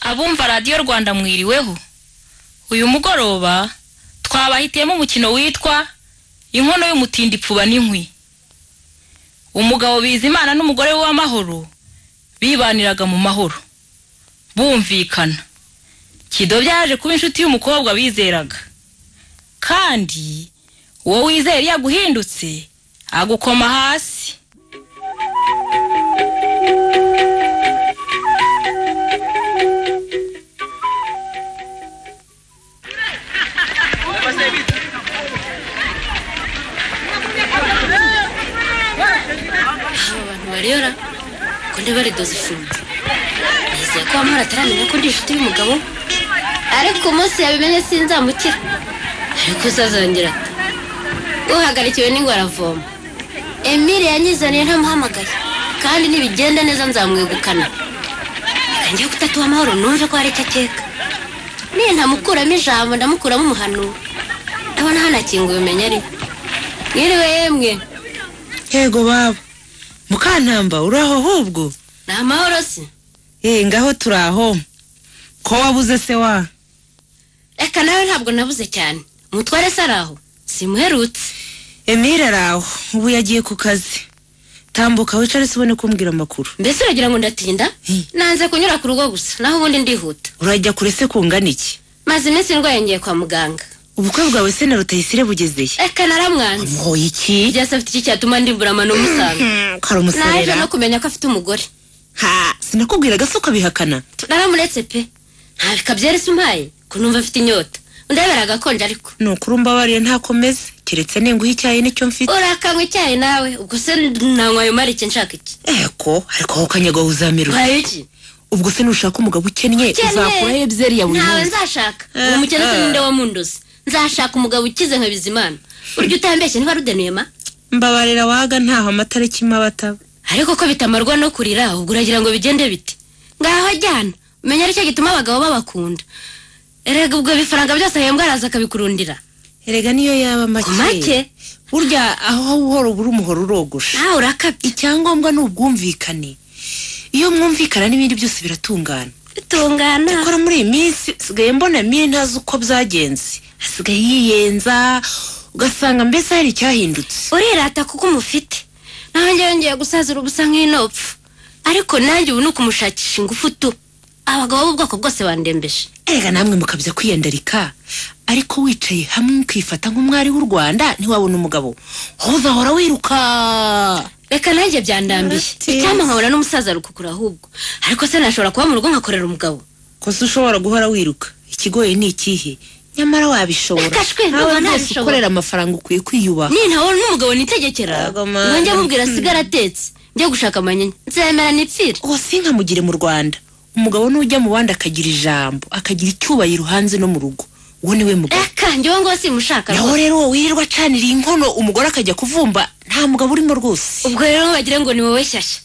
abumva radiyo rwanda mwiriweho uyu mugoroba twabahitiyemo umukino witwa inkono y'umutindi ipfuba n'inkwi umugabo bizimana n'umugore we w'amahoro bibaniraga mu mahoro bumvikana kidobe yaje kuba inshuti y'umukobwa bizeraga kandi uwo wizera iyo aguhindutse agukoma hasi aba bantu barera ko ntibaridoze ifunze nizeye ko wamara ataramenya ko ndi inshuti y'umugabo ariko umunsi yabimenye sinzamukira ariko sazongera ati uhagarikiwe n'ingoravoma emile yanyizaniye ntamuhamagaye kandi nibigenda neza nzamwegukana reka njye kutatuha amahoro numve ko hari icyo akeka niyo ntamukuramo ijambo ndamukuramo umuhanuro ndabona hanakinguye umenya ari mwiriwe yemwe yego baba mukantamba uri aho ahubwo ni amahoro se eee ngaho turi aho ko wabuze se wa reka nawe ntabwo nabuze cyane umutware se ari aho simuherutse emile ari aho ubu yagiye ku kazi tambuka wicare se ubone kumbwira amakuru mbese uragira ngo ndatinda Hey. nanze kunyura ku rugo gusa naho ubundi ndihuta urajya kure se kungana iki maze iminsi ndwaye ngiye kwa muganga ubukwe bwawe se na rutayisire bugezeye reka naramwanze muhoye iki igihe se afite iki cyatuma ndimburamano umusanga kari naje umuserera no kumenya ko afite umugore ha sinakubwiraga se ukabihakana naramuretse pe nta bikabyera se umpaye ko numva afite inyota undebera agakonje ariko ni ukuri mbabariye ntakomeze keretse ninguha icyayi nicyo mfite urakanywa icyayi nawe ubwo se nanywa ayo marike nshaka iki eko ariko aho kanyaga uzamera mpaye iki ubwo se nushaka umugabo ukennye Ukennye. uzakuraho ebyeri ya buri ntawe munsi nzashaka Eh, uwo mukene se eh. ninde wamunduze nzashaka umugabo ukize nka bizimana urya utambeshye niba rudenuye ma mbabarira waga ntaho amata akima abataba ariko ko bitamarwa no kurira ubwo uragira ngo bigende bite ngaho ajyana umenya aricyo gituma abagabo babakunda erega ubwo bifaranga byose ahembwa araza akabikurundira erega niyo yaba make make burya aho uhora ubura umuhoro urogosha nawe urakabye icyangombwa ni ubwumvikane iyo mwumvikana n'ibindi byose biratungana bitungana ikora muri iyi minsi sigaye mbona mire ntazi uko byagenze asigaye yiyenza ugasanga mbese hari icyahindutse urirata kuko umufite nawe njyewe ngiye gusazira ubusa nk'inopfu ariko nanjye ubu ni ukumushakisha ingufu tu abagabo b'ubwoko bwose bandembeje erega namwe mukabya kwiyandarika ariko wicaye hamwe ukifata nk'umwari w'u rwanda ntiwabona umugabo aho uzahora wiruka reka nanjye byandambiye Ati. icyampa nkabona n'umusaza rukukura ahubwo ariko se nashobora kuba mu rugo nkakorera umugabo ko se ushobora guhora wiruka ikigoye ni ikihe nyamara wabishobora Reka nawe shwe, ndumva rwose nabishobora. ukorera amafaranga ukwiye kwiyubaha ni ntawe n'umugabo nitegekera Yego, Mana. ngo njye mubwira asigara atetse njye gushaka amanyinya nzemera nitsire uwase inkamugire mu rwanda umugabo n'ujya mu bandi akagira ijambo akagira icyubahiro hanze no mu rugo uwo ni we mugabo reka njyewe ngo simushaka naho rwose rero uwo wirirwa acanira inkono umugore akajya kuvumba nta mugabo urimo rwose ubwo rero bagira ngo ni wowe shyashya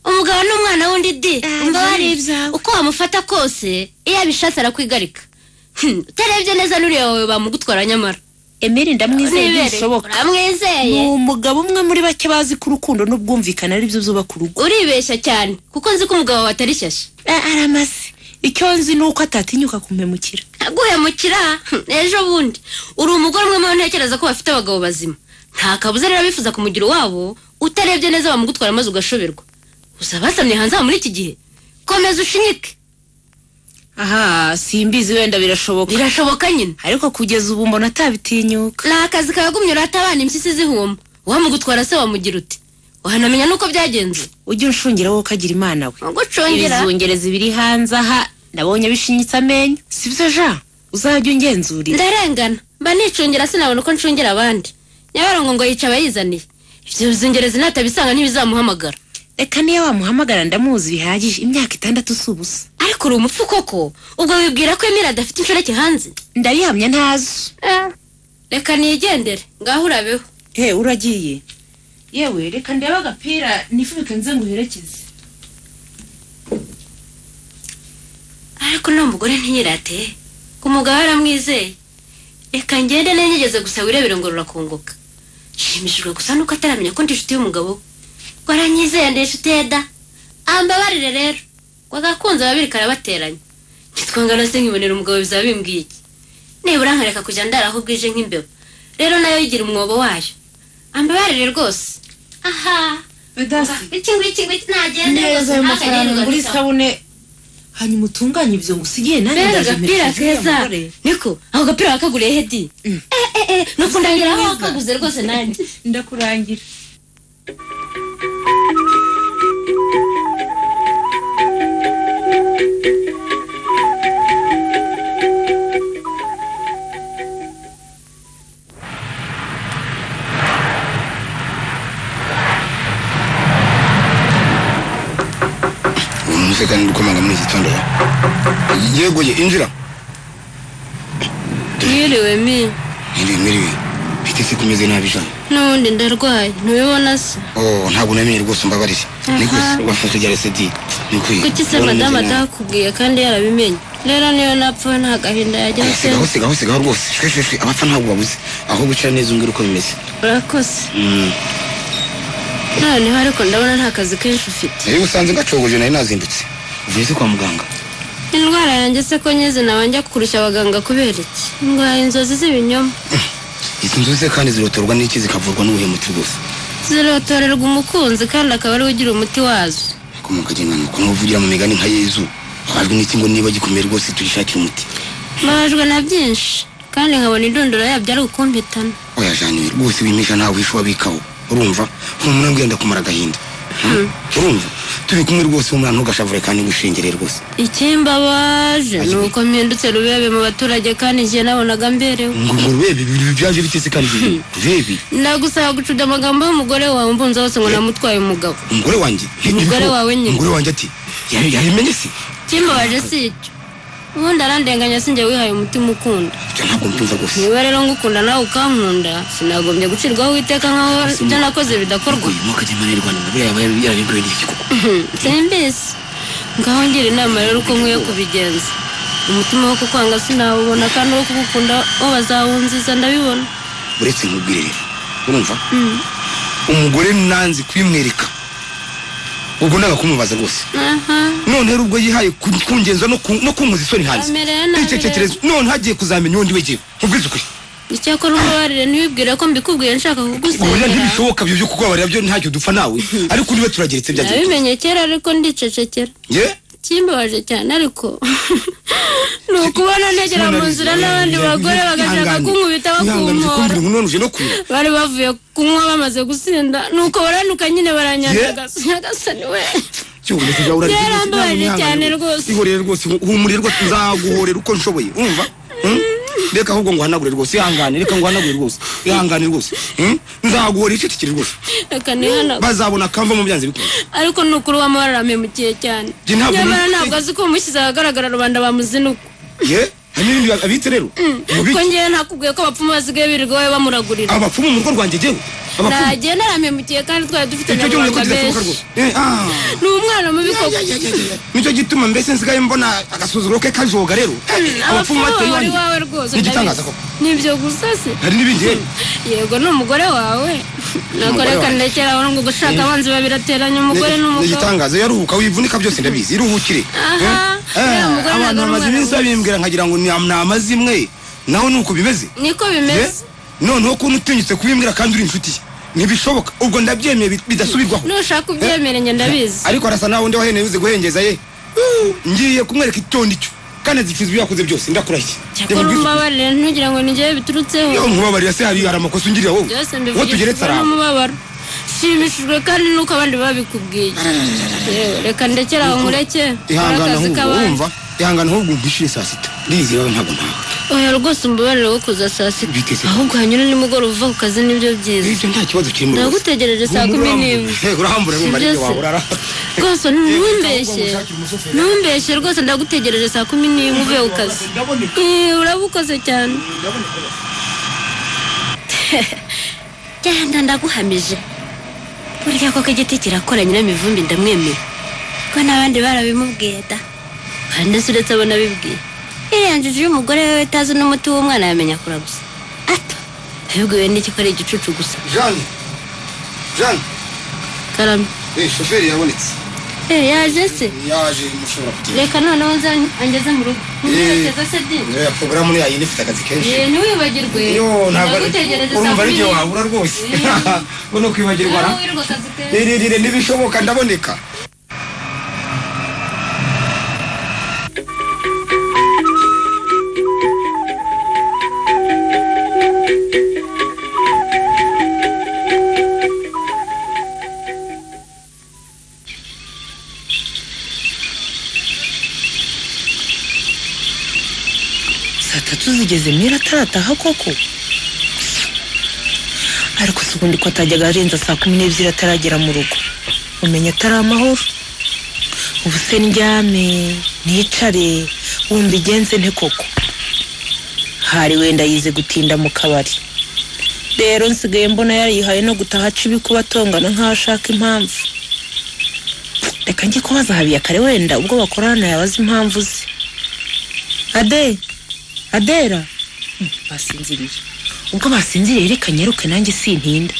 umugabo ni umwana wundi di umva byari wari ibyawe. uko wamufata kose iyo abishatse arakwigarika Hmm, utarebye neza n'uriya wawe bamugutwara nyamara emeri ndamwizeye Nibereye. bishoboka ni uramwizeye umugabo umwe muri bake bazi ko urukundo n'ubwumvikane ari byo byubaka urugo uribeshya cyane kuko nzi ko umugabo wawe atari shyashya aramaze icyo nzi ni uko atatinyuka kumpemukira aguhemukira hmm, ejo bundi uri umugore umwe mu ntekereza ko bafite abagabo bazima nta kabuza rero bifuza kumugira uwabo utarebye neza bamugutwara maze ugashoberwa gusa basamye hanze aha muri iki gihe komeza ushinyike aha simbizi wenda birashoboka birashoboka nyine ariko kugeza ubu mbona atabitinyuka ni akazi kagumye urata abana impyisi zihuma uwamugutwara se wamugira uti wahanamenya n'uko byagenze ujye unshungira wowe ukagira imana we ugucungira ibizungerezi biri hanze aha nabonye bishinyitse amenyo sibyo ja uzajya ungenzurira ndarengana mba nicungira sinabona uko ncungira abandi nyabarongo ngo yica abayizaniye ibyo bizingerezi natabisanga ntibizamuhamagara reka niyo wamuhamagara ndamuzi bihagije imyaka itandatu si ubusa ariko uri umupfu koko ubwo wibwira ko emira adafite inshoreke hanze ndayihamya ntazo reka nigendere ngaho urabeho he uragiye yewe reka ndebe agapira nifubike nze nguherekeze ariko nta mugore ntiyirate umugabo aramwizeye reka ngende ntigeze gusa wirebere ngo rurakunguka nshimishijwe gusa nuko ataramenya ko ndi inshuti y'umugabo we ngo aranyizeye ndi inshuti ye da ambabarire rero ngo agakunze ababiri karabateranya twangana se nkibonera umugabo bizaba bimbwiye iki nibura nkareka kujya ndaraho bwije nk'imbeba rero nayo yigira umwobo wayo ambabarire rwose aha bedasi iki ngiki ngiki nagende neza ayo mafaranga ngura isabune hanyuma utunganye ibyo ngusigiye nanjye rero ndaje agapira mperekeze uriya keza mugore. niko ako gapira wakaguriye hedi Mm. eh eh eh nuko ndagira aho wakaguze rwose nanjye ndakurangira ubu umusekani uri komanga muri iki gitondo yegoye injira mwiriwe mi mwiriwe mwiriwe mfite isi kumeze nabi ijana n'ubundi ndarwaye ntubibona se oh ntabwo namenye rwose umbabarire ni rwose Aha. wafashe rya resedi ni ukwiye kuki se Urabona madamu umeze nabi. atakubwiye kandi yarabimenye rero niyo napfa nta gahinda yajya Eh, sigaho gusenya sigaho sigaho rwose shwe shwe shwe abapfa ntabwo babuze aho wicara neza umbwira uko bimeze urakoze Mm. noneho ariko ndabona nta kazi kenshi ufite iyo usanze ngacogoje nari nazindutse uvuye se kwa muganga indwara yanjye se ko nyizi nawe njya kurusha abaganga kubera iki ndwaye inzozi z'ibinyoma izi nzu ze kandi zirotorwa n'iki zikavurwa n'ubuhemuti rwose zirotorerwa umukunzi kandi akaba ariwe ugira umuti wazo komoka genda nuko nuvugira mu migani nka yezu wabajwe n'iki ngo niba gikomeye rwose tuyishakire umuti mbabajwe na byinshi kandi nkabona indunduro yabyo ari ukumpitana oya janiwe rwose wimisha ntawe wishe wabikaho urumva humura ngenda kumara agahinda Hmm? urumva turi kumwe rwose humura ntugashavure kandi wishengere rwose ikimbabaje ni Ayiwe. uko mpindutse rubebe mu baturage kandi njye nabonaga mberewe ngo ngo rubebi ibi byaje bitese kandi ibi rubebi ndagusaba gucuda amagambo y'umugore wawe mbunze hose ngo namutwaye umugabo umugore wanjye Umugore wawe nyine. umugore wanjye ati "Ya- yabimenye se kimbabaje si icyo ubundi arandenganya sinjye wihaye umutima ukunda ibyo ntabwo mbyumva rwose niba rero ngukunda nawe ukankunda sinagombye gucirwaho uwiteka nkaho ibyo nakoze bidakorwa uyu mwaka agenda muri rwanda nabyo yaba yarabikorewe n'iki koko simbisi ngaho ngira inama rero uko nkwiye kubigenza umutima wo kukwanga sinawubona kandi uwo kugukunda wo bazawunziza ndabibona uretse nkubwire rero urumva umugore nanze kubimwereka ubwo ndaga kumubaza rwose aha none rero ubwo yihaye kun- kungenza no ku- no kunkuza isoni hanze amerewe nabi rero icyekekerezo none hagiye kuzamenya undi wegewe nkubwize ukuri icyakora umbabarire ntibibwire ko mbikubwiye nshaka oya kugusengera ntibishoboka byo byo kukubabarira byo ntacyo dupfa nawe ariko niba turageretse byagiye tuza. nabimenye kera ariko ndicecekera ye kimbabaje cyane ariko ni ukubona ntegera mu nzira n'abandi bagore bagashaka kunkubita bakumpora kumbwira ngo none uje no kurira bari bavuye kunywa bamaze gusinda nuko baranuka nyine Ye? baranyandagasa nyagasani we cyubone kujya urarira Yarambabaje cyane rwose. ihorere rwose humurire rwose nzaguhorera uko nshoboye urumva Hmm? reka ahubwo ngo hanagure rwose ihangane reka ngo hanagure rwose ihangane rwose Hmm? nzaguhorera icyetekere rwose reka nihanagura bazabona akava mu byanze bikunze ariko ni ukuri wamubararamemukiye cyane Njye ntabwo nyamara nari- ntabwo azi ko umushyize ahagaragara rubanda bamuzinuka ye hari n'ibindi abitse rero ko mubiki ngewe ntakubwiye ko abapfumu basigaye birirwa babe bamuragurira abapfumu mu rugo rwanjye jyewe abapfumu nagenda aramemukiye kandi twari dufite icyo cyumye ko nyamuranga kidasohoka benshi rwose Eh, ah. ni umwana mubi koko nicyo gituma mbese nsigaye mbona agasuzuguro ke kajoga rero abapfumu bawe iwanjye. ari wawe rwose Ni igitangaza ndabizi. koko nibyo gusa se hari n'ibindi yewe yego ni umugore wawe ntabwo Umugore reka wanjye. ndekera aho ngo gushaka abanzi babiri ateranya umugore Ni- ni n'umugabo igitangaza iyo aruhuka wivunika byose ndabizi iruhukire Aha. Eh, eh, Uriya mugore abantu ntabwo ari bamaze umwana iminsi we. babimbwira nkagira ngo ni ni amazimwe naho nuko bimeze niko ye bimeze noneho ko nutinyutse kubimbwira kandi uri inshuti ye ntibishoboka ubwo ndabyemeye bi- bidasubirwaho nushaka ubyemeranye ndabizi ariko arasa nawe undi waheneye uzi guhengeza ye ngiye kumwereka icyondo icyo kandi azicuza ibyo yakoze byose ndakurahiye cyakora umbabarire ntugira ngo ni njyewe biturutseho yo nkubabarira se hari hari amakosa ungirira wowe byose uwo tugeretse mbivugishijwe araho n'umubabaro nshimishijwe kandi nuko abandi babikubwiye Yewe, reka ndekere aho nkureke nkore ihangana akazi ahubwo k'abandi wumva ihangana ahubwo mbishire saa sita ndizi wowe ntabwo ntawe oya rwose umbabarire wo kuza saa sita Biteze. ahubwo hanyura nimugoroba uva ku kazi nibyo byiza ibyo nta kibazo kiri mu rwose. ndagutegereje saa Humura, kumi urambura. n'imwe Eh, urambura Si wumva byo ari ibyo se? rwose ntumbeshye waburara ntumbeshye rwose ndagutegereje saa kumi n'imwe uvuye ku kazi Eh, urabukoze cyane genda ndaguhamije burya koko igiti kirakora nyiramivumbi ndamwemeye ko n'abandi barabimubwiye da hari ndetse uretse abo nabibwiye iriya njuju y'umugore wewe utazi n'umuti w'umwana yamenya kuragusa ato abibwiwe n'iki ko ari igicucu gusa jane jane karame eh, shoferi yabonetse Eh, yaje se yaje mushobora kugenda reka noneho nza angeze mu rugo ntiwibagirwe se di iriya porogaramu niyo yindi ifite akazi kenshi Eh, ntiwibagirwe yo ntabwo ndagutegereje saa urumva ari kumi igihe n'imwe wabura rwose Mm. ngo ni ukwibagirwa na nawe wirirwa akazi kenshi rirerire n'ibishoboka ndaboneka saa tatu zigeze mira atarataha koko ariko si ubundi ko atajyaga arenza saa kumi n'ebyiri ataragera mu rugo umenya atari amahoro ubu se ndyame nicare wumva igenze nte koko hari wenda yize gutinda mu kabari rero nsigaye mbona yariyihaye no gutaha aca ibikuba atongana nk'aho ashaka impamvu reka njye kubaza habiyakare wenda ubwo bakorana yabaza impamvu ze ade adera Mm, basinziriye ubwo basinziriye reka nyaruke nanjye sintinda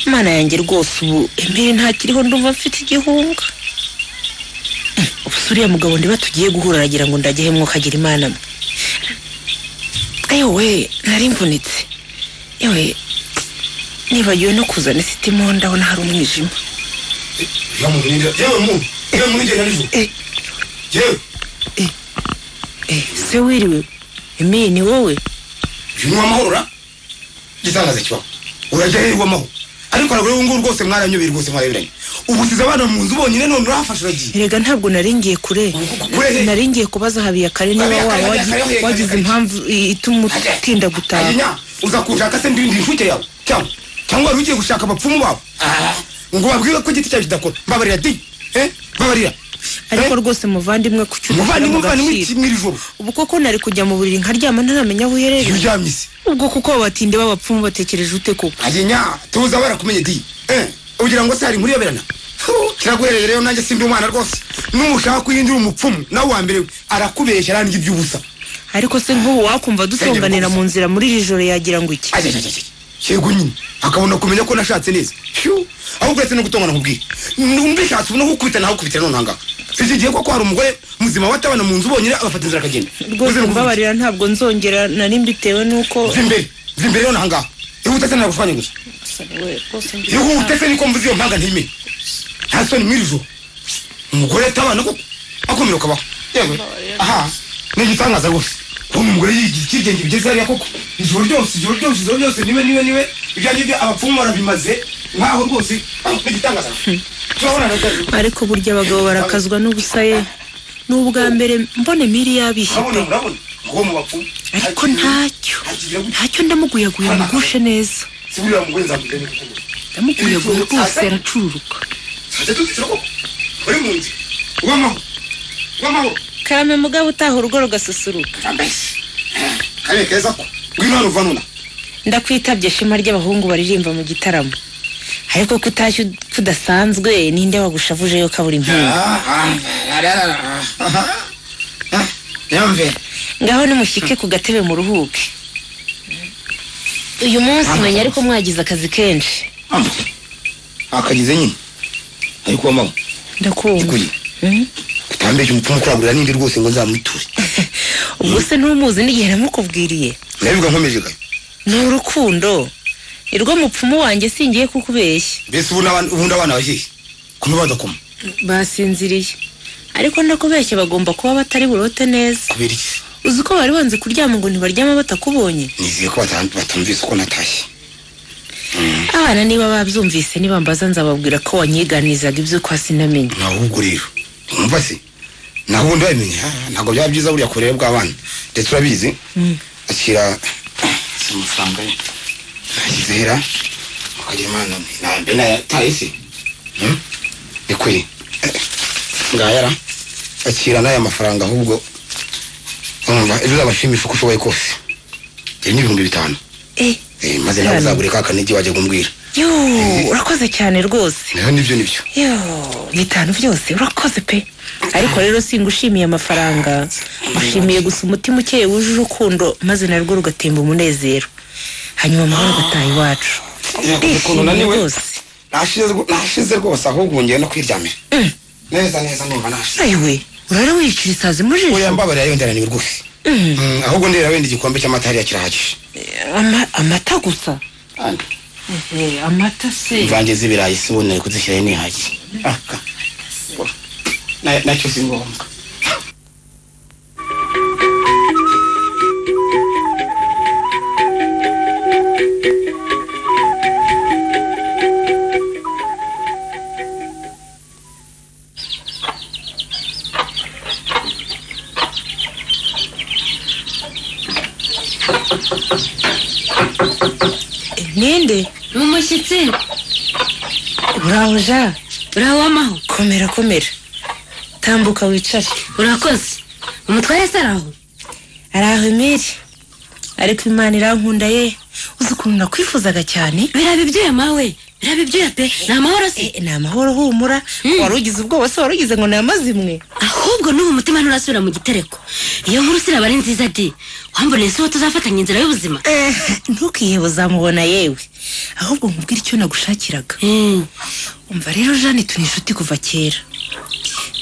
imana yanjye rwose ubu emere ntakiriho ndumva mfite igihunga Mm, ubu se uriya mugabo ndiba tugiye guhura aragira ngo ndajye hemwo kagira imana mwe ewe nari mvunitse ewe nibagiwe no kuzana isitimu ndabona hari umwijima yewe muninde- yewe mu- yewe munigenda nijoro Eh. yewe eh, se wiriwe emeye ni wowe uyu ni uw'amahoro ra igitangaza kibaho urajya hehe uw'amahoro ariko ntabwo ubu ngubu rwose mwaranyobeye rwose mwareberanye ubu usize abana mu nzu bonyine none urahafashe uragiye erega ntabwo nari ngiye kure Kure. nari ngiye kubaza habiyakare niba Habiyakare, waba wagi- Habiyakare, Habiyakare. wagize impamvu i- ituma utinda gutaha ayinya uza kushaka se ndindi inshuke yawe cyangwa cyangwa wari ugiye gushaka abapfumu bawe ngo babwire ko igiti cyawe kidakora mbabarira di eh mbabarira ariko rwose muvandimwe ku cyo muvandimwe mu muvandimwe gaciro. kimwe iri joro ubwo koko nari kujya mu buriri nkaryama ntaramenya aho iyo uherereye uryamye se ubwo kuko abatinde b'abapfumu batekereje ute koko ayinya tuza barakumenye di eh ugira ngo se hari inkuru yoberana Hu, kiraguhereye rero nanjye simbi umwana rwose nushaka kuyindira umupfumu nawe wa mbere we arakubeshya arandya iby'ubusa ariko se nk'ubu wakumva dutonganira rwose. mu nzira muri iri joro yagira ngo iki Ajajajaj. yego nyine akabona kumenya ko nashatse neza Phew. ahubwo uretse no gutongana nkubwiye mbishatse ubu no gukubita nawe ukubitira none ahangaha iki gihe koko hari umugore muzima watabana mu nzu bonyine agafata inzira akagenda rwose mbabarira ntabwo nzongera nari mbitewe n'uko vimbere vimbere rero nahangaha ihute se nagushwanye gusa ihute se niko mvuze iyo mpanga ntime nta soni mw'iri joro umugore atabana koko akomera ukabaho yewe aha ni igitangaza rwose kubona umugore yigira icyigenge bigeze hariya koko ijoro ryose ijoro ryose ijoro ryose niwe niwe niwe ibyanjye byo abapfumu barabimaze nkaho rwose ah, ni igitangaza turabona na rwose ariko burya abagabo barakazwa n'ubusa ye ni ubwa mbere mbone miri yabishye urabona pe urabona ngo mu bapfumu ariko ntacyo ntacyo ndamuguyaguye mugushe neza siburiya mugore nzakugenda kuko ndamuguyaguye rwose aracururuka tujya dutitira koko uri mu nzu uw'amahoro uw'amahoro karame mugabo utaha urugo rugasusuruka ambesi kariya keza ko ngwino hano uva nuna ndakwitabye shema ry'abahungu baririmba mu gitaramo ariko ko utashye kudasanzwe ninde wagushavuje yo kabura impunga yamvera ngaho nimushyike ku gatebe muruhuke uyu munsi menya ariko mwagize akazi kenshi akagize nyine ariko wamaho ndakumva kuri Mhm. utambeshya umupfumu kuragurira n'indi rwose ngo nzamuture ubwo se ntumuzi n'igihe namukubwiriye ndabivuga nkomeje gayo ni urukundo ni rwo mupfumu wanjye singiye kukubeshya mbese ubu n'abana- ubundi abana bahiye kumwe badakoma basinziriye ariko ndakubeshya bagomba kuba batari burote neza kubera iki uzi ko bari banze kuryama ngo ntibaryama batakubonye nizeye ko bata- batumvise uko natashye abana niba babyumvise nibambaza nzababwira ko wanyiganizaga ibyo kwa sinamenye naho ubwo rero wumva se naho ubundi babimenya ah, ntabwo byaba byiza buriya kurere bw'abana ndetse urabizi akira si amafaranga ye yizera akagira imana ntabwo nayataye se Hmm? ni kuri ngayara akira n'aya mafaranga ahubwo urumva ejo uzabashimisha uko ushoboye kose ibi ni ibihumbi bitanu eh Eh, maze nawe Cyane. uzagure ka kanigi wajya kumbwira yo urakoze cyane rwose naho nibyo nibyo yo bitanu byose urakoze pe ariko rero singushimiye amafaranga ushimiye gusa umutima ukeye wuje urukundo maze narwo rugatemba umunezero hanyuma amahoro agataha iwacu Eh, ndishimye ukuntu unaniwe. rwose nashize rwo- nashize rwose ahubwo ubu ngiye no kwiryamira Mm. neza neza numva nashize ewe urara wiyicira isazi mu uriya jisho mbabarira yenda araniwe rwose Mm. Mm, ahubwo ndera wenda igikombe cy'amata hariya kirahagije Ama- amata gusa Kandi Eh, amata se imvange z'ibirayi si uboneye kuzishyiraho ntihagije Ah, ka. Na- nacyo si ngombwa ninde ni umushyitsi uraho ja uraho w'amahoro komera komera tambuka wicare urakoze umutware se araho ari aho emeri ariko imana irankunda ye uzi ukuntu nakwifuzaga cyane biraba ibyuya mawe biraba ibyuya pe ni amahoro se Eh, ni amahoro humura Mm. wari ugize ubwoba se wari ugize ngo ni amazimwe ahubwo n'ubu umutima nturasubira mu gitereko iyo nkuru siraba ari nziza di wamboneye se uwo tuzafatanya inzira y'ubuzima Eh, ntukihebe uzamubona yewe ahubwo nkubwire icyo nagushakiraga Mm, umva rero jane turi inshuti kuva kera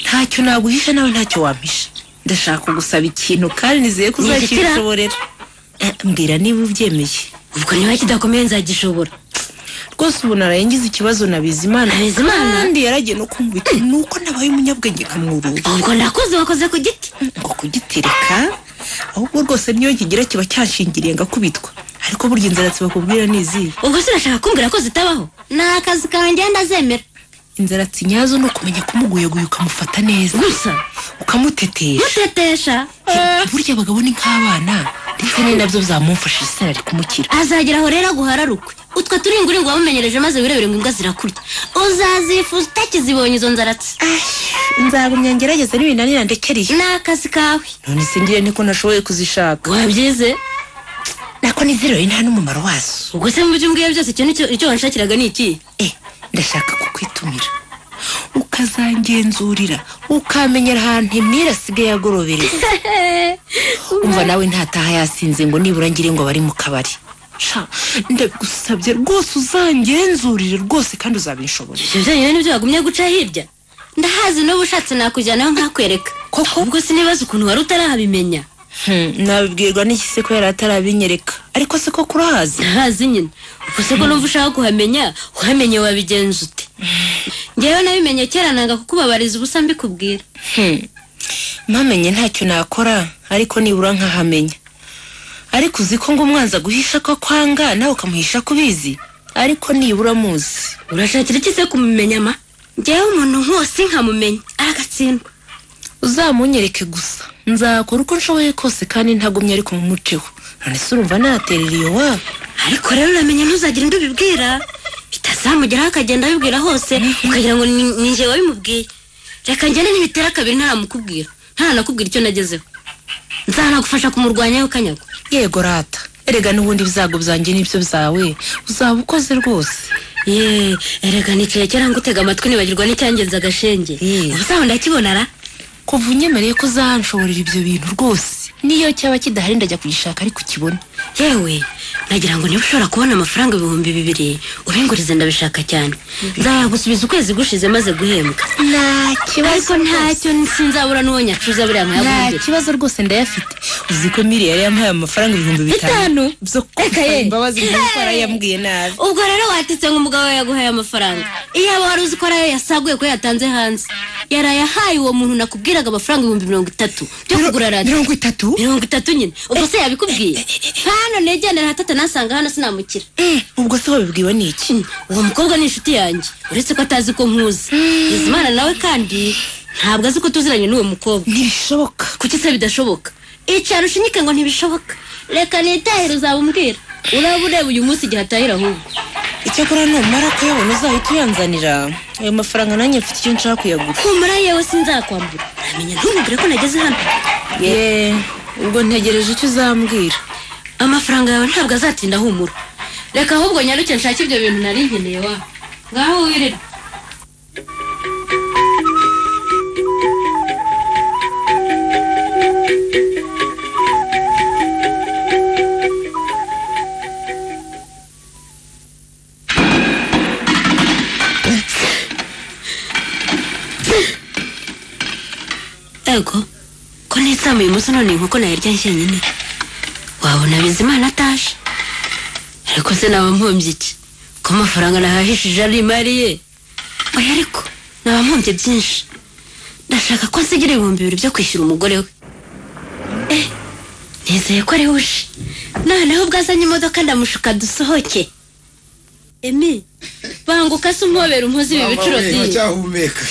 ntacyo naguhisha nawe ntacyo wampisha ndashaka kugusaba ikintu kandi nizeye ko Nigitira? uzacyishoborera Eh, mbwira niba ubyemeye ubwo niba kidakomeye nzagishobora rwose ubu naraye ngize ikibazo na bizimana Na Bizimana? kandi yaragiye no kumbita nuko nabaye umunyabwenge nkamwurura ubwo ndakoze wakoze ku giti ngo kugitereka ahubwo rwose niyo kigira kiba cyashingiriye ngakubitwa ariko burya inzara zibakubwira ni izihe ubwo se urashaka kumbwira ko zitabaho ni akazi kawe ngenda azemera inzara nyazo ni ukumenya kumuguyeguye ukamufata neza gusa ukamutetesha mutetesha burya abagabo ni nk'abana ndetse ni nabyo byamumfashije isina ari kumukira azageraho rero aguhararukwe utwo turinguringu wamumenyereje maze wirebere ngo imbwa zirakurya uzazifuza utakizibonye izo nzaratsi nzagumya ngerageze n'ibinanira ndekereye ni akazi kawe none singire niko nashoboye kuzishaka wabyize nako nizereye nta n'umumaro wazo ubwo se mu byo umbwiye byose icyo nicyo icyo wanshakiraga ni iki eh ndashaka kukwitumira ukazangenzurira ukamenyera ahantu imyira asigaye agorobereza umva nawe ntataha yasinze ngo nibura ngire ngo bari mu kabari sha ndagusabye rwose uzangenzurire rwose kandi uzabinshobore ibyo byonyine nibyo wagumye guca hirya ndahazi n'ubu ushatse nakujyanaho nkakwereka Koko? ubwo sinibaza ukuntu wari utarahabimenya nabibwirwa n'iki se ko yari atarabinyereka ariko se ko kurahazi ndahazi nyine ubwo se ko numva ushaka kuhamenya uhamenye wabigenza ute ngewe nabimenye kera nanga kukubabariza ubusa mbikubwira mpamenye ntacyo nakora ariko nibura nkahamenya ariko uzi ko ngo umwanza guhisha ko kwanga nawe ukamuhisha kubizi ariko nibura muzi urashakira iki se kumumenya ma ngewe umuntu nkose nkamumenya aragatsindwa uzamunyereke gusa nzakora uko nshoboye kose kandi ntagumye ariko mu muceho none se urumva naterera iyo waba ariko rero uramenye ntuzagire undi ubibwira bitazamugeraho akagenda abibwira hose ukagira ngo ni ni njye wabimubwiye reka ngende nibitera kabiri ntaramukubwira ntaranakubwira icyo nagezeho nzanagufasha kumurwanyaho kanyago yego rata erega n'ubundi ibyago byanjye n'ibyo byawe uzaba ukoze rwose ye erega nicaye kera ngutega amatwi nibagirwa n'icyangenza agashenge Eh. ubusaho ndakibona ra kuva unyemereye ko uzanshoborera ibyo bintu rwose niyo cyaba kidahari ndajya kugishaka ariko ukibona yewe nagira ngo niba ushobora kubona amafaranga ibihumbi bibiri ubingurize ndabishaka cyane nzayagusubiza ukwezi gushize maze guhembwa nta ariko ntacyo sinzabura n'uwo nyacuza buriya nta mayabumbi kibazo rwose ndayafite uzi ko miri yari yamuhaye amafaranga ibihumbi bitanu Bitanu? byo Reka kumva ye. imbabazi nk'uko yarayambwiye nabi ubwo rero watitse ngo umugabo we yaguhaye amafaranga iyaba wari uzi ko arayo yasaguye ko yatanze hanze yarayahaye uwo muntu nakubwiraga amafaranga ibihumbi mirongo itatu byo kugura radiyo mirongo itatu mirongo itatu nyine ubwo se yabikubwiye hano negenera hatata nasanga hano sinamukira Eh, ubwo se wabibwiwe n'iki Hmm, uwo mukobwa ni inshuti yanjye uretse ko atazi ko nkuzi bizimana nawe kandi ntabwo azi ko tuziranye n'uwo mukobwa ntibishoboka kuki se bidashoboka icara ushinyike ngo ntibishoboka reka nitahire uzabumwira uraba ureba uyu munsi igihe atahira ahubwo icyakora numara kuyabona uzahita uyanzanira ayo mafaranga nanjye mfite icyo nshaka kuyagura humura yewe sinzakwambura ntamenya ntumubwire ko nageze hano ye ubwo ntegereje icyo uzambwira amafaranga yawe ntabwo azatinda humura reka ahubwo nyaruke nshake ibyo bintu nari nkeneye wa ngaho wirirwa ego ko nisambuye umunsi none inkoko nayirya njyenyine wabona bizimana ataje ariko se naba mpumbye iki ko amafaranga nahahishije ari imari ye oya ariko naba mpumbye byinshi ndashaka ko nsigira ibihumbi bibiri byo kwishyura umugore we eh nizeye ko ari uje noneho ubwo azanye imodoka ndamushuka dusohoke emi banguka se umpobera umpoze ibi bicuro byinshi cyahumeka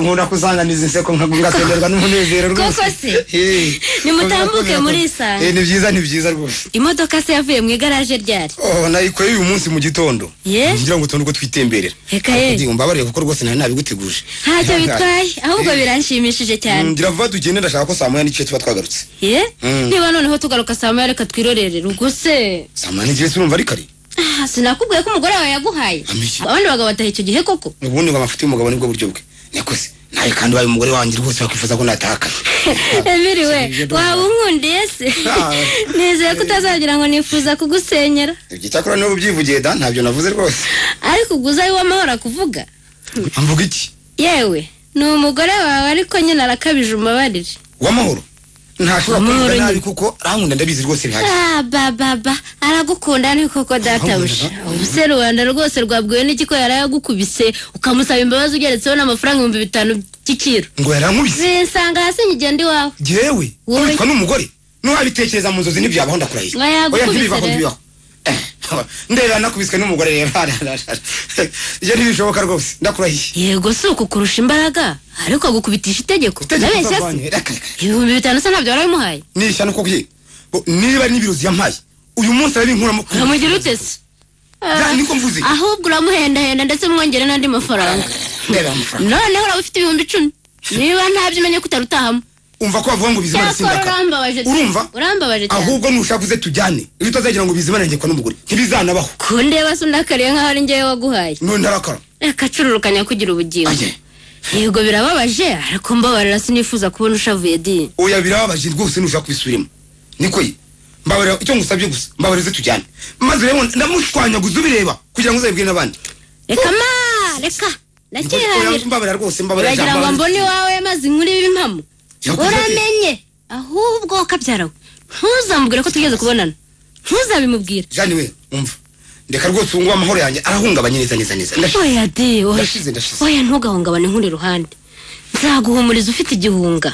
nkunda kusanganiza inseko ngasenderwa n'umunezero rwose Koko se? Eh. Nimutambuke muri iyi saha. Eh, ni byiza ni byiza rwose imodoka se yavuye mu igaraje ryari Oh, nayikoreye uyu munsi mu gitondo Ye? ngira ngo tubone uko twitemberera Reka ye. Ariko mbabarire kuko rwose nari nabibuteguje ntacyo bitwaye ahubwo biranshimishije cyane ngira vuba tugende ndashaka ko saa moya n'igice tuba twagarutse ye Mm. niba noneho tugaruka saa moya reka twirorerere ubwo se saa moya n'igice turumva ari kare Ah, sinakubwiye ko umugore wawe yaguhaye Amiki. abandi bagabo bataha icyo gihe koko ubundi ngo amafuti y'umugabo nibwo buryo bwe niko se nawe kandi ubaye umugore wanjye rwose wakwifuza ko natahakana emiri we Sinigeze ndumva. waba unkundiye se Ah. nizeye ko utazagira ngo nifuza kugusenyera icyakora niba ubyivugiye da ntabyo navuze rwose ariko ubwo uzabe uw'amahoro akuvuga mvuga iki yewe ni umugore wawe ariko nyine arakabije umubarire uw'amahoro ntashobora Amahoro kuvuga nabi nyine. kuko arankunda ndabizi rwose bihagije Ah, ba ba ba aragukunda ni koko databuja ubuse rubanda rwose rwabwiwe n'igiko yari yagukubise ukamusaba imbabazi ugeretseho n'amafaranga ibihumbi bitanu by'ikiro ngo yarankubise zinsanga hasi nkigenda iwawe jewe Wowe- witwa n'umugore n'uwabitekereza mu nzozi ntibyabaho ndakurahiye Nga yagukubise Oya, ntibibaho rero. ntibibaho Eh, ndeba nakubiswe n'umugore rero ibyo ntibishoboka rwose ndakurahiye yego si uku kurusha imbaraga ariko agukubitisha itegeko Itegeko ndabeshya se uzavanye. Reka, reka. ibihumbi bitanu se ntabyo warabimuhaye nishyano koko ye Bo, niba n'ibirozi yampaye uyu munsi arabinkuramo uramugira ute se Ya, niko mvuze ahubwo uramuhendahenda ndetse mwongere n'andi mafaranga ndeba amafaranga noneho uraba ufite ibihumbi icumi niba ntabyo umenye ko utarutahamo umva ko bavuga ngo bizimana cyakora sindaka urambabaje cyane. urumva urambabaje cyane ahubwo nushaka uze tujyane iyo utazagira ngo bizimana ngekwa n'umugore ntibizanabaho kundeba se undakariye nk'aho ari njyewe waguhaye none arakara reka cururukanya kugira ubugingo aye yego birababaje ariko mbabarira sinifuza kubona ushavuye di oya birababaje rwose nushaka kubisubiramo niko ye mbabarira icyo ngusabye gusa mbabarira uze tujyane maze rero ndamushwanyaguza ubireba kugira ngo uzabibwire n'abandi reka ma reka Oya, ndacyihahira mbabarira rwose mbabarira uragira ngo mbone iwawe maze inkuru y'ibimpamo Yakuze ate? uramenye ahubwo kabyarawe ntuzamubwire ko tugeze kubonana ntuzabimubwire jani we umva reka rwose ubu amahoro yanjye arahungabanye neza neza neza Ndashaka- oya di oya. Ndashize, ndashize. oya ntugahungabane inkuru iruhande nzaguhumuriza ufite igihunga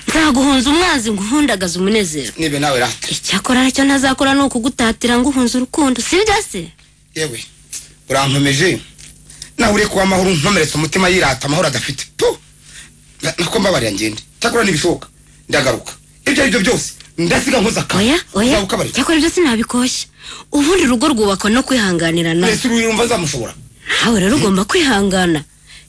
nzaguhunza umwanzi nguhundagaze umunezero nibe nawe rata icyakora aricyo ntazakora ni ukugutatira ngo uhunze urukundo sibyo se yewe urankomeje nawe uri kuba amahoro nkomeretse umutima yirata amahoro adafite tu Na- nako mbabarira ngende cyakora ntibishoboka ndagaruka ibyo ari byo byose ndasiga nkoze akazi oya oya nzagukabarira cyakora ibyo sinabikoshya ubundi urugo rwubakwa no kwihanganirana mbese uru yumva nzamushobora nawe rero ugomba kwihangana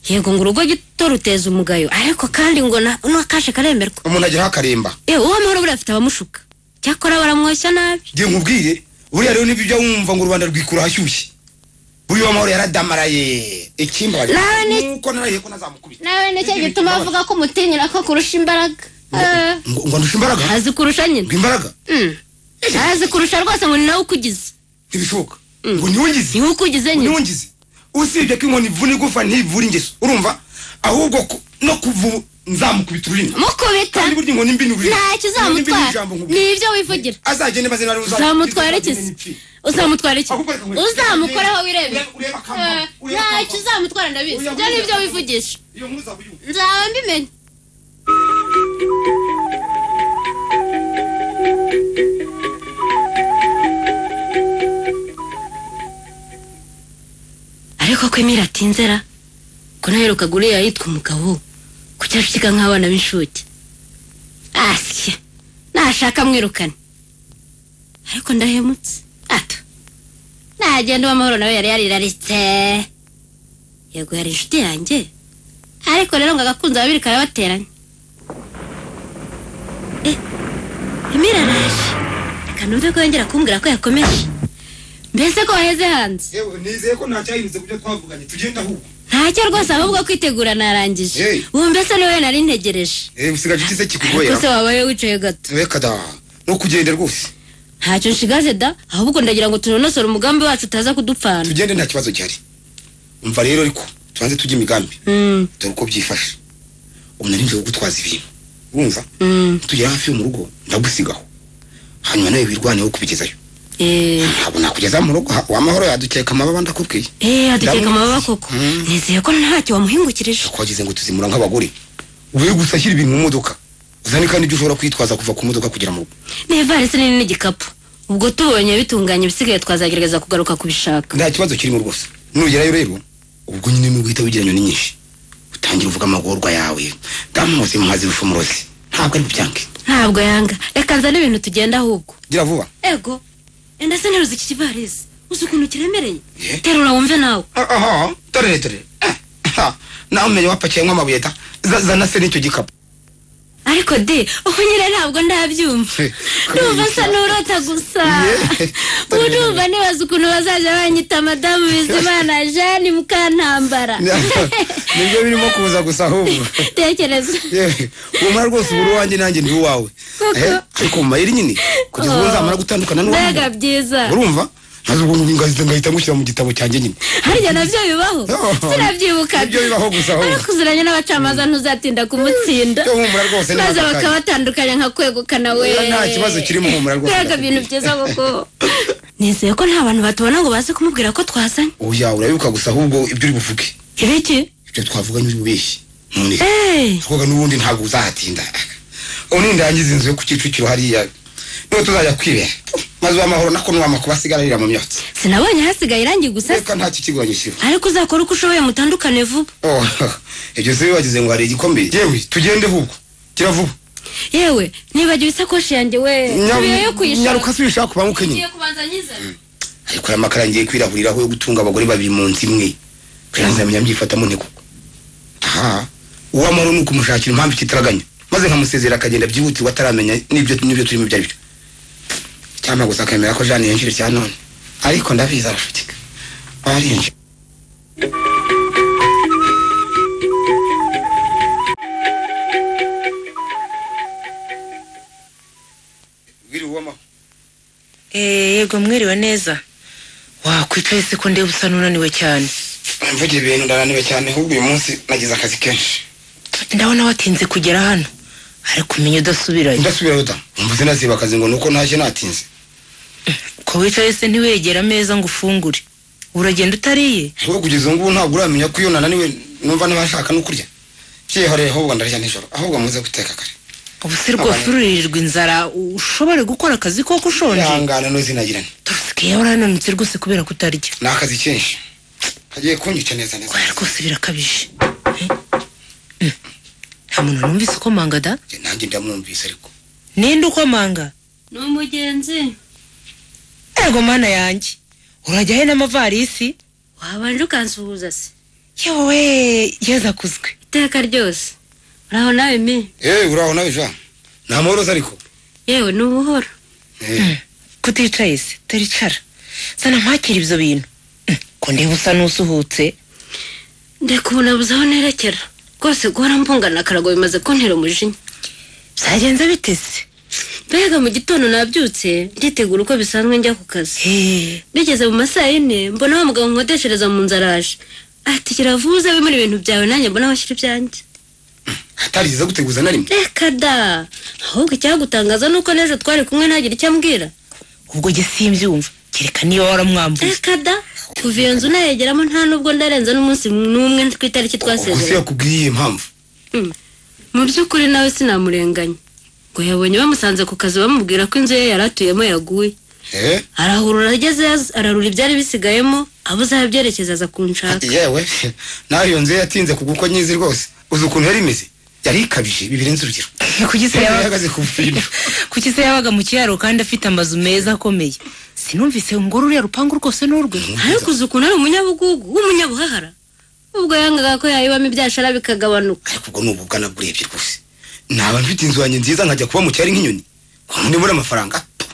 yego ngo urugo gito ruteza umugayo ariko kandi ngo na- n'akashe karemerwa umuntu ageraho akaremba yewe uwo amahoro buriya afite abamushuka cyakora baramwoshya nabi ngiye nkubwire buriya rero nibyo ujya wumva ngo u rwanda rwikura ahashyushye buriya amahoro yaradamaraye ikimba Nawe ni- nuko narahiye ko ntazamukubita nawe nicyo gituma avuga ko umutinyira ko kurusha imbaraga ngo ngo ndusha imbaraga azi kurusha ngo nyine imbaraga Mm. azi kurusha rwose ngo ni nawe ukugize ntibishoboka ngo niwe ngize niwe ukugize nyine ntiwungize usibye ko inkoni ivuna igufa ntivura ingeso urumva ahubwo ku- no kuvu nzamukubita ururimi mukubita kandi burya inkoni mbi ni ururimi ntacyo Inkoni mbi ni uzamutwara ijambo nkubwira. ni ibyo wivugira azagende maze nawe uzamukubita, uzamutwara iki azagende n'ipfi. uzamutwara iki Ahubwo reka nkwereke. uzamukoraho wirebera Ure- ureba akambamo, Eh, ureba ntacyo akambamo. uzamutwara ndabizi Ureba ibyo ni ibyo akambamo. wivugisha iyo nkuru uzaba uyumva nzaba mbimenya ariko ko emira atinzera ko naherukaga uriya yitwa umugabo ku cyashyika nk'abana b'inshuke asya nashaka mwirukane ariko ndahemutse ato nagenda uw'amahoro nawe yari yariraritse yego yari inshuti yanjye ariko rero ngo agakunze babiri karabateranya eh emira araje reka numve ko yongera kumbwira ko yakomeje mbese ko waheze hanze yewe nizeye ko ntacyahinduze ku byo twavuganye tugenda ahubwo ntacyo rwose ahubwo kwitegura narangije Hey. ubu mbese niwe nari ntegereje eh usigaje iki se ariko kikugoye se wabaye wicaye gato reka da no kugenda rwose ntacyo nshigaje da ahubwo ndagira ngo tunonosore umugambi wacu utaza kudupfana tugende nta kibazo gihari umva rero ariko tubanze tujye imigambi Mm. dore uko byifashe ubu nari ngiye gutwaza ibintu urumva tugera hafi yo mu rugo ndagusigaho hanyuma nawe wirwaneho kubigezayo eee ntabwo nakugeza mu rugo ha- wamahoro yadukeka amababa ndakubwiye eee adukeka amababa koko Mm. nizeye ko ntacyo wamuhingukirije twagize ngo tuzimura nk'abagore we gusa ashyira ibintu mu modoka uzane kandi ibyo ushobora kwitwaza kuva ku modoka kugera mu rugo n'ivarisi nini n'igikapu ubwo tubonye bitunganye bisigaye twazagerageza kugaruka kubishaka nta kibazo kirimo rwose nugerayo rero ubwo nyine ni uguhita wigira nyoni nyinshi utangira uvuga amagorwa yawe ndamuzi muhazi rufumurozi ntabwo ari bubyange ntabwo yanga reka nzane ibintu tugenda ahubwo gira vuba ego enda se nteruza iki kivarisi uzi ukuntu kiremereye Yeah. terura wumve nawe aha dore dore nawe umenye wapakiyemo amabuye da Za- zana se n'icyo gikapu ariko de ubu nyine ntabwo ndabyumva He, ndumva kariya asa gikapu. n'urota gusa Ye. urumva nibaza ukuntu bazajya banyita madamu bizimana jeanne mukantambara nibyo birimo kuza gusa ahubwo tekereza Ye, umara rwose ubura uwanjye nanjye ndi uwawe Koko. Eh, ariko mu mayeri nyine kugeza ubu nzamara gutandukana n'uwanjye mbega byiza urumva maze ubwo ngahita ngahita mushyira mu gitabo cyanjye nyine harya nabyo bibaho Oh. Nibyo bibaho gusa, sinabyibukaga ahubwo. ariko uziranye n'abacamanza ntuzatinda kumutsinda Yo, humura rwose ni maze aka kanya. bakabatandukanya nka kwegukana we Oya, nta kibazo kirimo, humura rwose, mbega ndakubwiye. ibintu byiza koko nizeye ko nta bantu batubona ngo baze kumubwira ko twazanye oya urabibuka gusa ahubwo ibyo uri buvuge ibiki ibyo twavuganye uri bubeshyi none Eh, twoga n'ubundi ntabwo uzahatinda ubu nindangiza inzu yo ku kicukiro hariya niho tuzajya kwibera maze uwamahoro nako nuwamakuba asigararira mu myotsi sinabonye hasigaye irangi gusa reka nta kikiguranye kiba ariko uzakora uko ushoboye mutandukane vuba Oh, ibyo se bibagize ngo hari igikombe yewe tugende ahubwo kira vuba yewe nibagiwe isakoshi yanjye we tubiyeyo kuyishaka nyaruka si ubishaka kubanguke nyine Ngiye kubanza nyizana ariko aya makara ngiye kwirahuriraho yo gutunga abagore babiri mu nsi imwe kandi nzamenya mbyifatamo niko aha uwamahoro ni ukumushakira impamvu ikitaraganya maze nkamusezera akagenda byihutirwa ataramenya n'ibyo n'ibyo turimo ibyo ari byo cyangwa gusa akemera ko jane yinjira cya none ariko ndabizi arafatika arinjira wiriwe uwamahoro Eh, yego mwiriwe neza wakwicaye se ko ndeba usa n'unaniwe cyane mvugira ibintu ndananiwe cyane ahubwo uyu munsi nagize akazi kenshi ndabona watinze kugera hano ariko umenya udasubirayo ndasubirayo da mvuze naziba akazi ngo nuko ntashye natinze ko wicaye se ntiwegera ameza ngo ufungure uragenda utariye wowe kugeza ubu ngubu ntabwo uramenya ko iyo nananiwe numva ntibashaka no kurya byihariye ahubwo ndarya nijoro ahubwo muze guteka kare ubu se rwose Abantu- ururirirwa inzara ushobore gukora akazi koko ushonje ihangana nuzinagirane torosike yawe urananutse rwose kubera kutarya ni akazi kenshi hagiye kunyica neza neza oya rwose birakabije Eh? Mm. nta muntu numvise ukomanga da Njye nanjye ndamwumvise ariko ninde ukomanga ni umugenzi ego mana yanjye urajya he n'amavarisi wabanje ukansuhuza se yewe yeza kuzwe iteka ryose uraho nawe me eee uraho nawe jean nta moroza ariko yewe ni ubuhoro Eh, kuticaye se turicara sana mpakira ibyo bintu Mm, ko ndeba usa n'usuhutse ndeka ubu nabuze aho nerekera rwose guhora mbungana akarago bimaze kuntera umujinya byagenze bitese mbega mu gitondo nabyutse nditegura uko bisanzwe njya ku kazi bigeze mu masaha yine mbona wa mugabo nkodeshereza mu nzu araje ati kiravuze bimwe muri ibintu byawe nanjye mbona washyira ibyanjye atarigeze guteguza na rimwe reka da ahubwo icyagutangaza ni uko n'ejo twari kumwe ntagira icyo ambwira ubwo jye simbyumva kereka niba waramwambuye reka da kuva iyo nzu nayegeramo nta nubwo ndarenza n'umunsi n'umwe ku itariki ubwo se twasezeranye yakubwiye iyi mpamvu Mm. mu by'ukuri nawe sinamurenganya ngo yabonye bamusanze ku kazi bamubwira ko inzu ye yari atuyemo yaguye eee arahurura ageze ararura ibyari bisigayemo abuze aho abyerekeza aza kunshaka ati yewe nawe iyo nzu ye yatinze kugwa uko nyizi rwose uzi ukuntu yari imeze yari ikabije bibirenze urugero kuki se yari yabaga ihagaze ku bintu kuki se yabaga mu kiraro kandi afite amazu meza akomeye sinumvise ngo ruriya rupangu rwose ni urwe ariko uzi ukuntu ari umunyabugugu w'umunyabuhahara ubwo yangaga ko yayibamo ibyashara bikagabanuka ariko ubwo ni ubugana burebye rwose naba mfite inzu yanjye nziza nkajya kuba mu cyari nk'inyoni ngo nibura amafaranga pfu,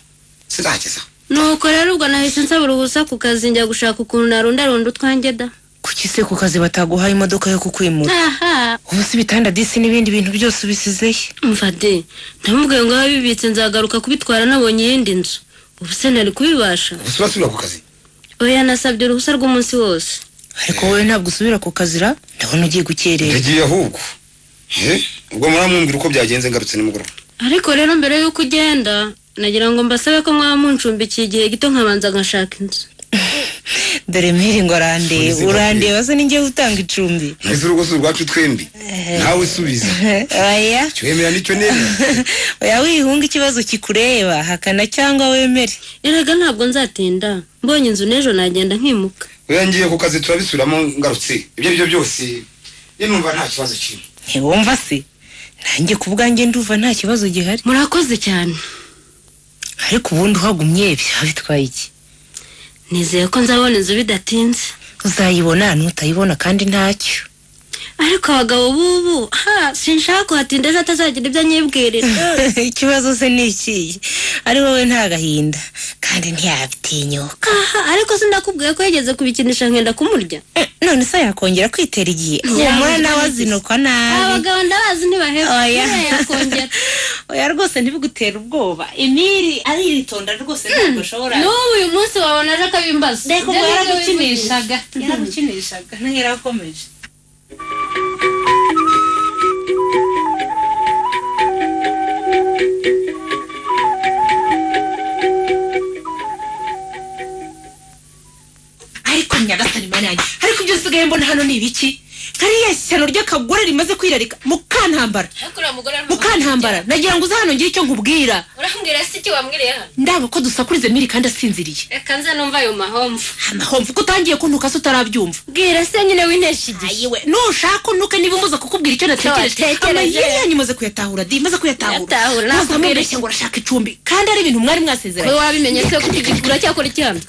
sinzageza nuko rero ubwo nahise nsaba uruhusa ku kazi njya gushaka ukuntu narundarunda utwanjye da kuki se ku kazi bataguhaye imodoka yo kukwimura aha ubu se ibitanda disi n'ibindi bintu byose ubisizehe mfade ntamubwiye ngo abe bibitse nzagaruka kubitwara nabonye iyindi nzu ubu se ntari kubibasha gusa urasubira ku kazi oya nasabye uruhusa rw'umunsi wose ariko wowe ntabwo usubira ku kazira ndabona ugiye gukerera yagiye ahubwo he ubwo muramwumvira uko byagenze ngarutse nimugoroba ariko rero mbere y'uko ugenda nagira ngo mbasabe ko mwaba muncumbikiye igihe gito nkabanza ngashaka inzu dore miri ngo urandeba Uzi urandeba se ninjye utanga icumbi ntese urugo si urwacu twembi nawe subiza oya cyemera nicyo nemera oya wihunga ikibazo kikureba hakana cyangwa wemere erega ntabwo nzatinda mbonye inzu n'ejo nagenda nkimuka oya ngiye ku kazi turabisubiramo ngarutse ibyo ari byo byose ye numva nta kibazo kirimo ntiwumva se nanjye ku bwanjye ndumva nta kibazo gihari murakoze cyane ariko ubundi uhagumye byaba bitwaye iki nizeye ko nzabona inzu bidatinze uzayibona n'utayibona kandi ntacyo ariko abagabo b'ubu ha sinshaka kuhatinda ejo atazagira ibyo anyibwirira ikibazo se ni ikihe ari wowe nta gahinda kandi ntiyabitinyuka aha ariko sindakubwiye ko yigeze kubikinisha nkenda kumurya Eh, none se yakongera kwitera igihe humura nawe azinukwa nabi abagabo ndabazi ntibaheba Oya. niba yakongera oya rwose ntibigutere ubwoba imiri aritonda rwose ntabwo ashobora n'ubu uyu munsi wabona aje akabimbaza reka ubwo Ibyo ni byo yaragukinishaga yaragukinishaga ntiyarakomeje ariko nyagasani mani yanjye ariko ibyo usigaye mbona hano ni ibiki kariya shyano ry'akagore rimaze kwirarika mukantambara ariko uriya mugore mukantambara nagira ngo uze hano ngire icyo nkubwira urambwira se icyo wambwiriye hano ndaba ko dusakurize miri kandi asinziriye reka nze numva ayo mahomvu amahomvu ko utangiye kuntuka se utarabyumva bwira se nyine w'inteshe igihe ayiwe nushaka unuke niba umuza kukubwira icyo natekereje Natekereje. amayeri yanyu umaze kuyatahura di maze kuyatahura Yatahura, muza nakubwira mubeshya ngo urashaka icumbi kandi ari ibintu mwari wowe mwasezeranye wabimenye se ko ikigura cyakora icyano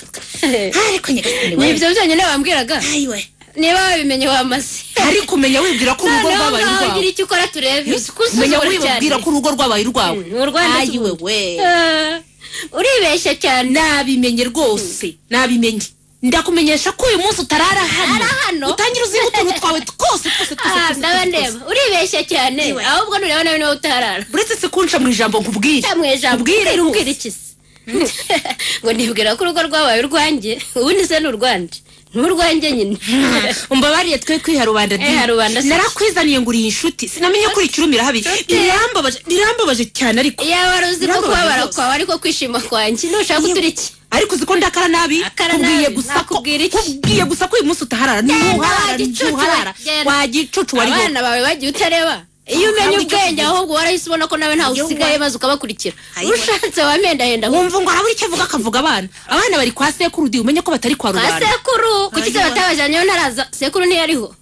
ariko nyagasani ni we ibyo byonyine wambwiraga ayiwe niba wabimenye wamaze ariko umenya wibwira ko urugo noneho rwabaye ngaho urwawe ugira icyo ukora turebe umenya usuzugura wibwira cyane ko urugo rwabaye urwawe Mm, ni urwanjye ayiwe we Ah, uribeshya cyane nabimenye rwose nabimenye ndakumenyesha ko uyu munsi utarara Ara hano? hano utangira uziho utuntu twawe twose twose twose Ah, twose ndaba twose twose ndeba uribeshya cyane ahubwo nureba nawe niba utarara uretse se kunca mu ijambo nkubwire cyamwe ijambo Ubwire ubwira rwose. ubwira iki se ngo nibwira ko urugo rwabaye urwanjye ubundi se ni urwanjye ni urwanjye nyine umbabariye twe kwiha rubanda di Eh, rubanda si- narakwizaniye ngo uri inshuti sinamenye ko uricurumira habi birambabaje birambabaje cyane ariko iyaba wari uzi ko Birambabaje kubabara rwose. kwawe ariko kwishima kwanjye nushaka uturiki ariko uzi ko ndakara nabi Akara nabi, kubwiye gusa ko nakubwira iki? kubwiye gusa ko uyu munsi utaharara ntuharara wagicucu, ntuharara genda. wagicucu wari wowe abana bawe bagiye utareba iyo umenye Ntabwo icyo ubwenge kivuga. ahubwo warahise ubona ko nawe ntawe Iyo usigaye ubonye. maze ukabakurikira Ayiwe. urushatse wamendahenda wumva ngo habura icyo avuga akavuga abana abana bari kwa sekuru di umenye ko batari kwa kwa rubanda sekuru kuki se Ayiwe. batabajyanyeho ntaraza sekuru ntiyariho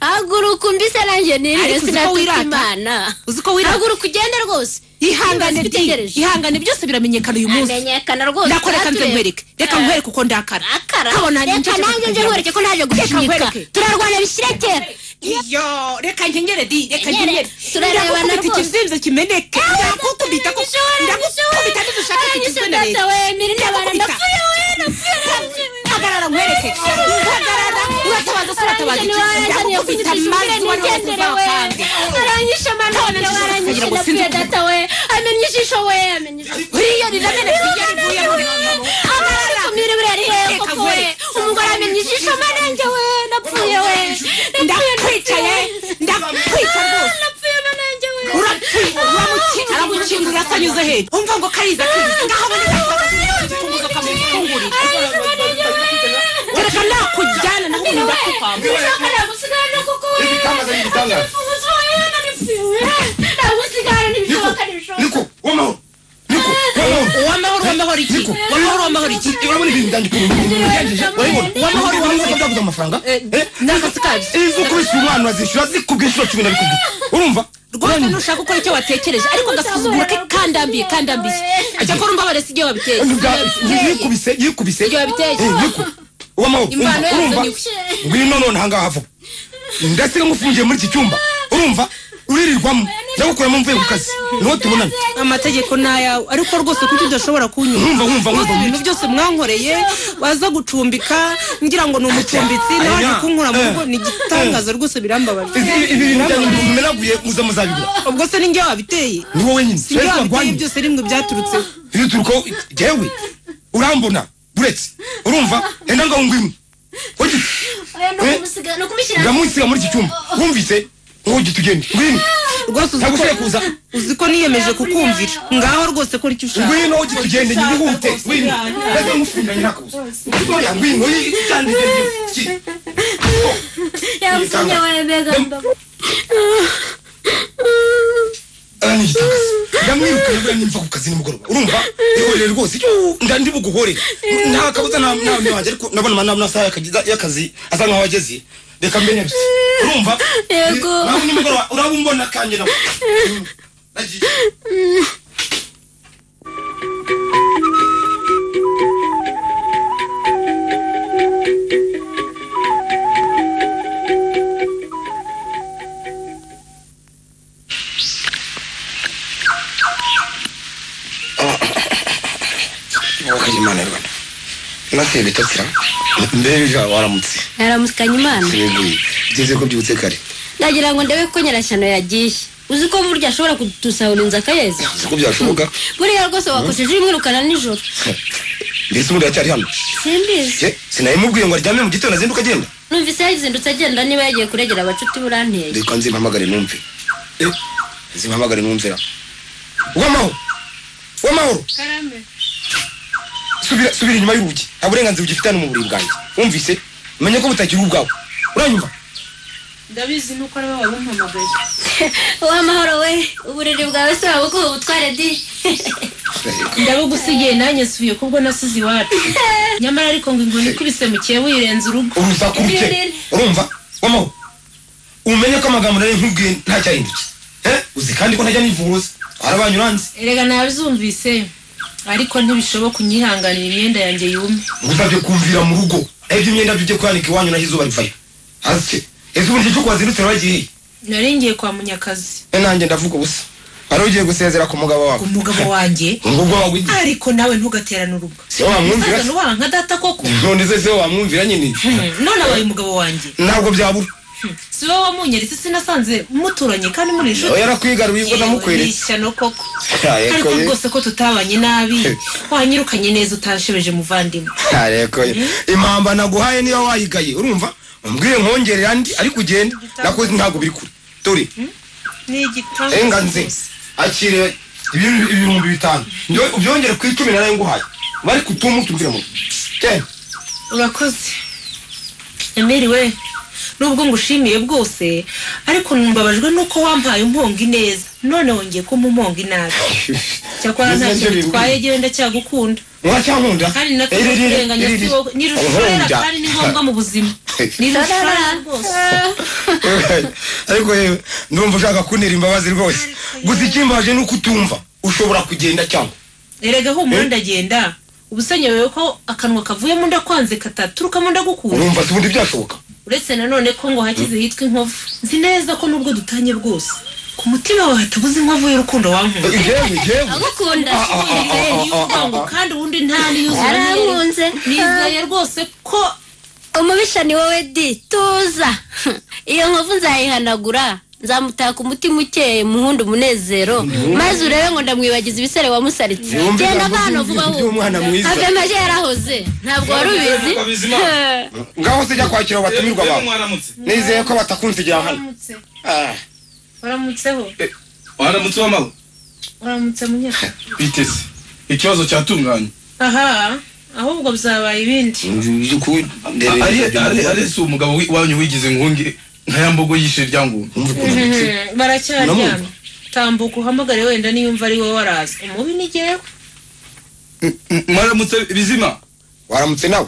haguruka umbise nanjye nirire Ariko uzi ko sinatuka wirata. imana Uzi ko wirata. haguruka ugende rwose ihangane Niba di zitegereje. ihangane byose biramenyekana uyu munsi amenyekana rwose ndakora reka nze turatureba. nkwereke reka Ah. nkwereke uko ndakara akara kabona nanjye reka nje nanjye nje kugira ngo- nkwereke ko naje gushika nkwereke. turarwana bishyire kera iyo reka nkengere di reka Nyere, nkengere turarebana ndakukubita rwose. ikizembe kimeneke ndakukubita ko ndakukubita ntidushaka ntikizinereye ntikizinereye Ndakukubita. hagarara nkwereke hagarara uratabaza se uratabaza iki ndakukubita maze wari wese uzakange amenya ijisho we amenya ijisho buriya riramenetse iyo rivuye mu mwobo abakumira buriya ari hehe koko we umugore amenya ijisho manenge we napfuye we ndakwicaye ndakwica rwose napfuye manenge we urapfuye uramukinga aramukinga urasanyuze hehe umva ngo kariza kariza ngaho aboneka akamufunguza akamufungurira kereka nakujyana naho ubundi ndakukwamba ibitangaza n'ibitangaza niko w'amahoro niko w'amahoro uwamahoro uwamahoro iki uwamahoro uwamahoro iki urabona ibintu byanjye ukuntu ubigenjeje urabibona W'amahoro, w'amahoro w'amahoro byaguze amafaranga Eh? n'akazi kabyo iyo uzi kubishyura umwana urazishyura zikubwe inshuro cumi na bikubwira urumva rwose ntushaka gukora icyo watekereje ariko agasuzuguro ke kandambiye kandambiye ajya akora umbabare si igihe wabiteye yikubise yikubise Ibyo babiteye. w'amahoro Imvano yazo urumva ni ngwino none ahangaha vuba ndasiga ngufungiye muri iki cyumba urumva uririrwamo ndagukuramo mvuye ku kazi niho tubonana amategeko ni ayawe ariko rwose kuki udashobora kunyura Nkumva, nkumva, Rwose nkumva. ibintu byose mwankoreye waza gucumbika ngira ngo ni umucumbitsi nawe Aya. aje kunkura mu rugo Eh. ni igitangaza rwose birambabaje Izi- ibi bintu byanyu mumenaguye muze muzabigura ubwo se ninjye wabiteye ni wowe nyine sinjye Twese wabiteye turarwanye. byose rimwe byaturutseho ibiturukaho jewe urambona buretse urumva enda ngaho ngwino ugite ni ukumusiga ni ukumushyira ndamusiga muri iki cyumba wumvise ntujye tugende ngwino rwose uzi ntabwo ushobora ko kuza uzi ko niyemeje kukumvira ngaho rwose kora icyo ushaka ngwino ujye tugende nyihute ngwino maze nkufunganye nakabuza ngwino ngwino yitandike yamusinye wemegamba arani igitakazi ndamwirukanye mbura nimva ku kazi nimugoroba urumva ihorere rwose icyo nda ndi buguhorere nta kabuza nta mwanya wanjye ariko ndabona amana n'amasaha y'akazi- y'akazi asa nkaho ageze reka mbe nebye urumva Yego. nawe nimugoroba uraba umbona kanjye nawe Mm, nagiye wakajya imana rwanda nasiye bitatsira mbeja waramutse yaramusikanye imana siguye byeze ko byutse kare ndagira ngo ndebe ko nyirashyano yagiye uzi ko burya ashobora kudutusahura inzu akayeza uzi ko byashoboka buriya rwose wakoresheje ubimwirukana nijoro mbese ubundi aracyari hano simbizi ye sinabimubwiye ngo aryame mu gitondo azinduka agenda numvise yazindutse agenda niba yagiye kuregera abacuti buranteye reka nzimpamagare numve Eh, nzimpamagare numve ra uwamahoro uwamahoro subira subira inyuma y'urugi nta burenganzira ugifitane mu buriri bwanjye wumvise menye ko butakiri ubwawe uranyumva ndabizi nuko ariwe wari umpamagaye wamahoro we uburiri bwawe se waba uko ubutware di ndabugusigiye nanjye subiye kubwo nasize iwacu nyamara ariko ngo ingoni ikubise mukiye wirenza urugo urusaku ruke urumva wamahoro umenye ko amagambo nari nkubwiye ntacyahindutse Eh, uzi kandi ko ntajya nivuruza harabanyu uranze erega nabyumvise ariko ntibishoboka unyihanganira imyenda yanjye yume ngusabye kumvira mu rugo naho ibyo imyenda byo kwanika iwanyu naho izuba rivayo hasi ese ubundi icyo wazindutse wagiye nari ngiye kwa munyakazi he nanjye ndavuga ubusa wari ugiye gusezera ku mugabo wawe umugabo wanjye ngo ubwo wawe ugiye. ariko nawe ntugaterane urugo si wowe wamwumvira Musaza nubaha nka data koko none se si wowe wamwumvira nyine Hmm, none abaye umugabo wanjye ntabwo byabura si wowe wamunyeretse sinasanze muturanye kandi muri nawe inshuti yarakwigaruye ubwo Ni namukweretse ishyano koko Yaye, ariko koye. rwose ko tutabanye nabi wanyirukanye neza utashebeje muvandimwe areko impamba naguhaye niba wayigaye urumva umbwiye nkongere andi ariko ugende nakoze ntabwo biri kure dore ni igitabo enga nze akire ibintu- ibihumbi bitanu Njye- ubyongere ku icumi narayo nguhaye bari kutumu tubwire mu genda urakoze emeriwe nubwo ngushimiye bwose ariko mbabajwe nuko wampaye umponga ineza none wongeye kumpa umponga inabi cyakora nta kintu bitwaye gewe ndacyagukunda muracyankunda kandi nakurenganya si wowe ni rushorera kandi ni ngombwa mu buzima ni rushorera rwose ariko yewe ndumva ushaka kuntera imbabazi rwose gusa ikimbaje ni uko utumva ushobora kugenda cyangwa erega humura ndagenda ubusanyewe ko akanwa kavuyemo ndakwanze kataturuka ndagukunda urumva si ubundi byashoboka uretse nanone ko ngo hakize hitwa inkovu nzi neza ko nubwo dutanye bwose ku mutima wawe hatabuze inkovu y'urukundo wankunda yewe yewe agukunda ngo kandi ubundi nta n'iyuzura neza. yarankunze nizeye rwose ko umubisha ni wowe di tuza iyo nkovu nzayihanagura nzamutaka umutima ukeye muhunda umunezero maze urebe ngo ndamwibagiza ibisare wamusaritse Yumve genda ntabwo avana uzi vuba ibintu by'umwana mwiza. vuba avemeje yarahoze ntabwo wari ubizi Ntabwo bizima. ngaho sijya kwakira abatumirwa Yewe bawe mwaramutse nizeye ko batakunsigira hano waramutse Ah, waramutseho waramutse w'amawe waramutse munyaka biteze ikibazo cyatunganye aha ahubwo byaba ibindi by'ukuri ndereye ari si umugabo wi- wanyu wigize nkungi nka ya mbogo yishe rya ngunda Umva ukuntu ndetse. Hmm, baracyaryamye Uramwumva? tambuka uhamagare wenda niyumva ari wowe waraza umubi ni jyewe M- m- mwaramutse bizima waramutse nawe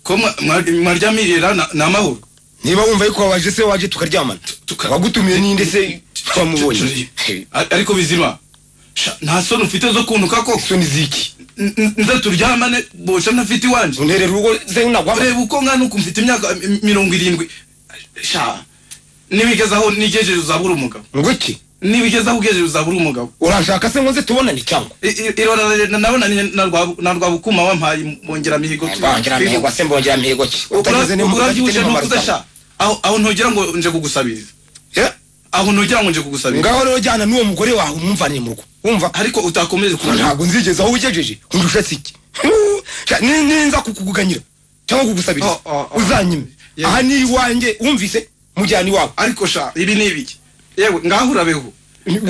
ko mwa- mwa- mwaryamiriye ra ni amahoro niba wumva yuko wabaje se waje tukaryamana Tuka- wagutumiye ninde se twamubonye A- ariko bizima sha, nta soni ufite zo kuntuka ko isoni ziki N- n- nza turyamane boca ntafite iwanje unterera urugo se nagwa ureba uko nkana uku mfite imyaka m- mirongo irindwi sha nibigeze aho nigejeje uzabura umugabo ngwiki nibigeze aho ugejeje uzabura umugabo urashaka se ngo nze tubonane cyangwa irora nabonanye na Rwabu- na rwabukuma wampaye mbongera mihigo tu- mbongera mihigo se mbongera mihigo ki utageze Ura- nimba udafite urabyibushe n'umumaro ntukuze sha aho aho ntugera ngo nje kugusabiriza Yeah. aho ntugera ngo nje kugusabiriza ngaho rero jyana n'uwo mugore wawe umwumvane mu rugo wumva ariko utakomeje kuba ntabwo nzigeza aho ugejeje undusha siki Ni- ninza kukuguganira cyangwa kugusabiriza Oh, oh, oh. uzanyime Yeah. aha ni iwanjye wumvise mujyana iwabo ariko sha ibi ni ibiki yewe ngaho urabeho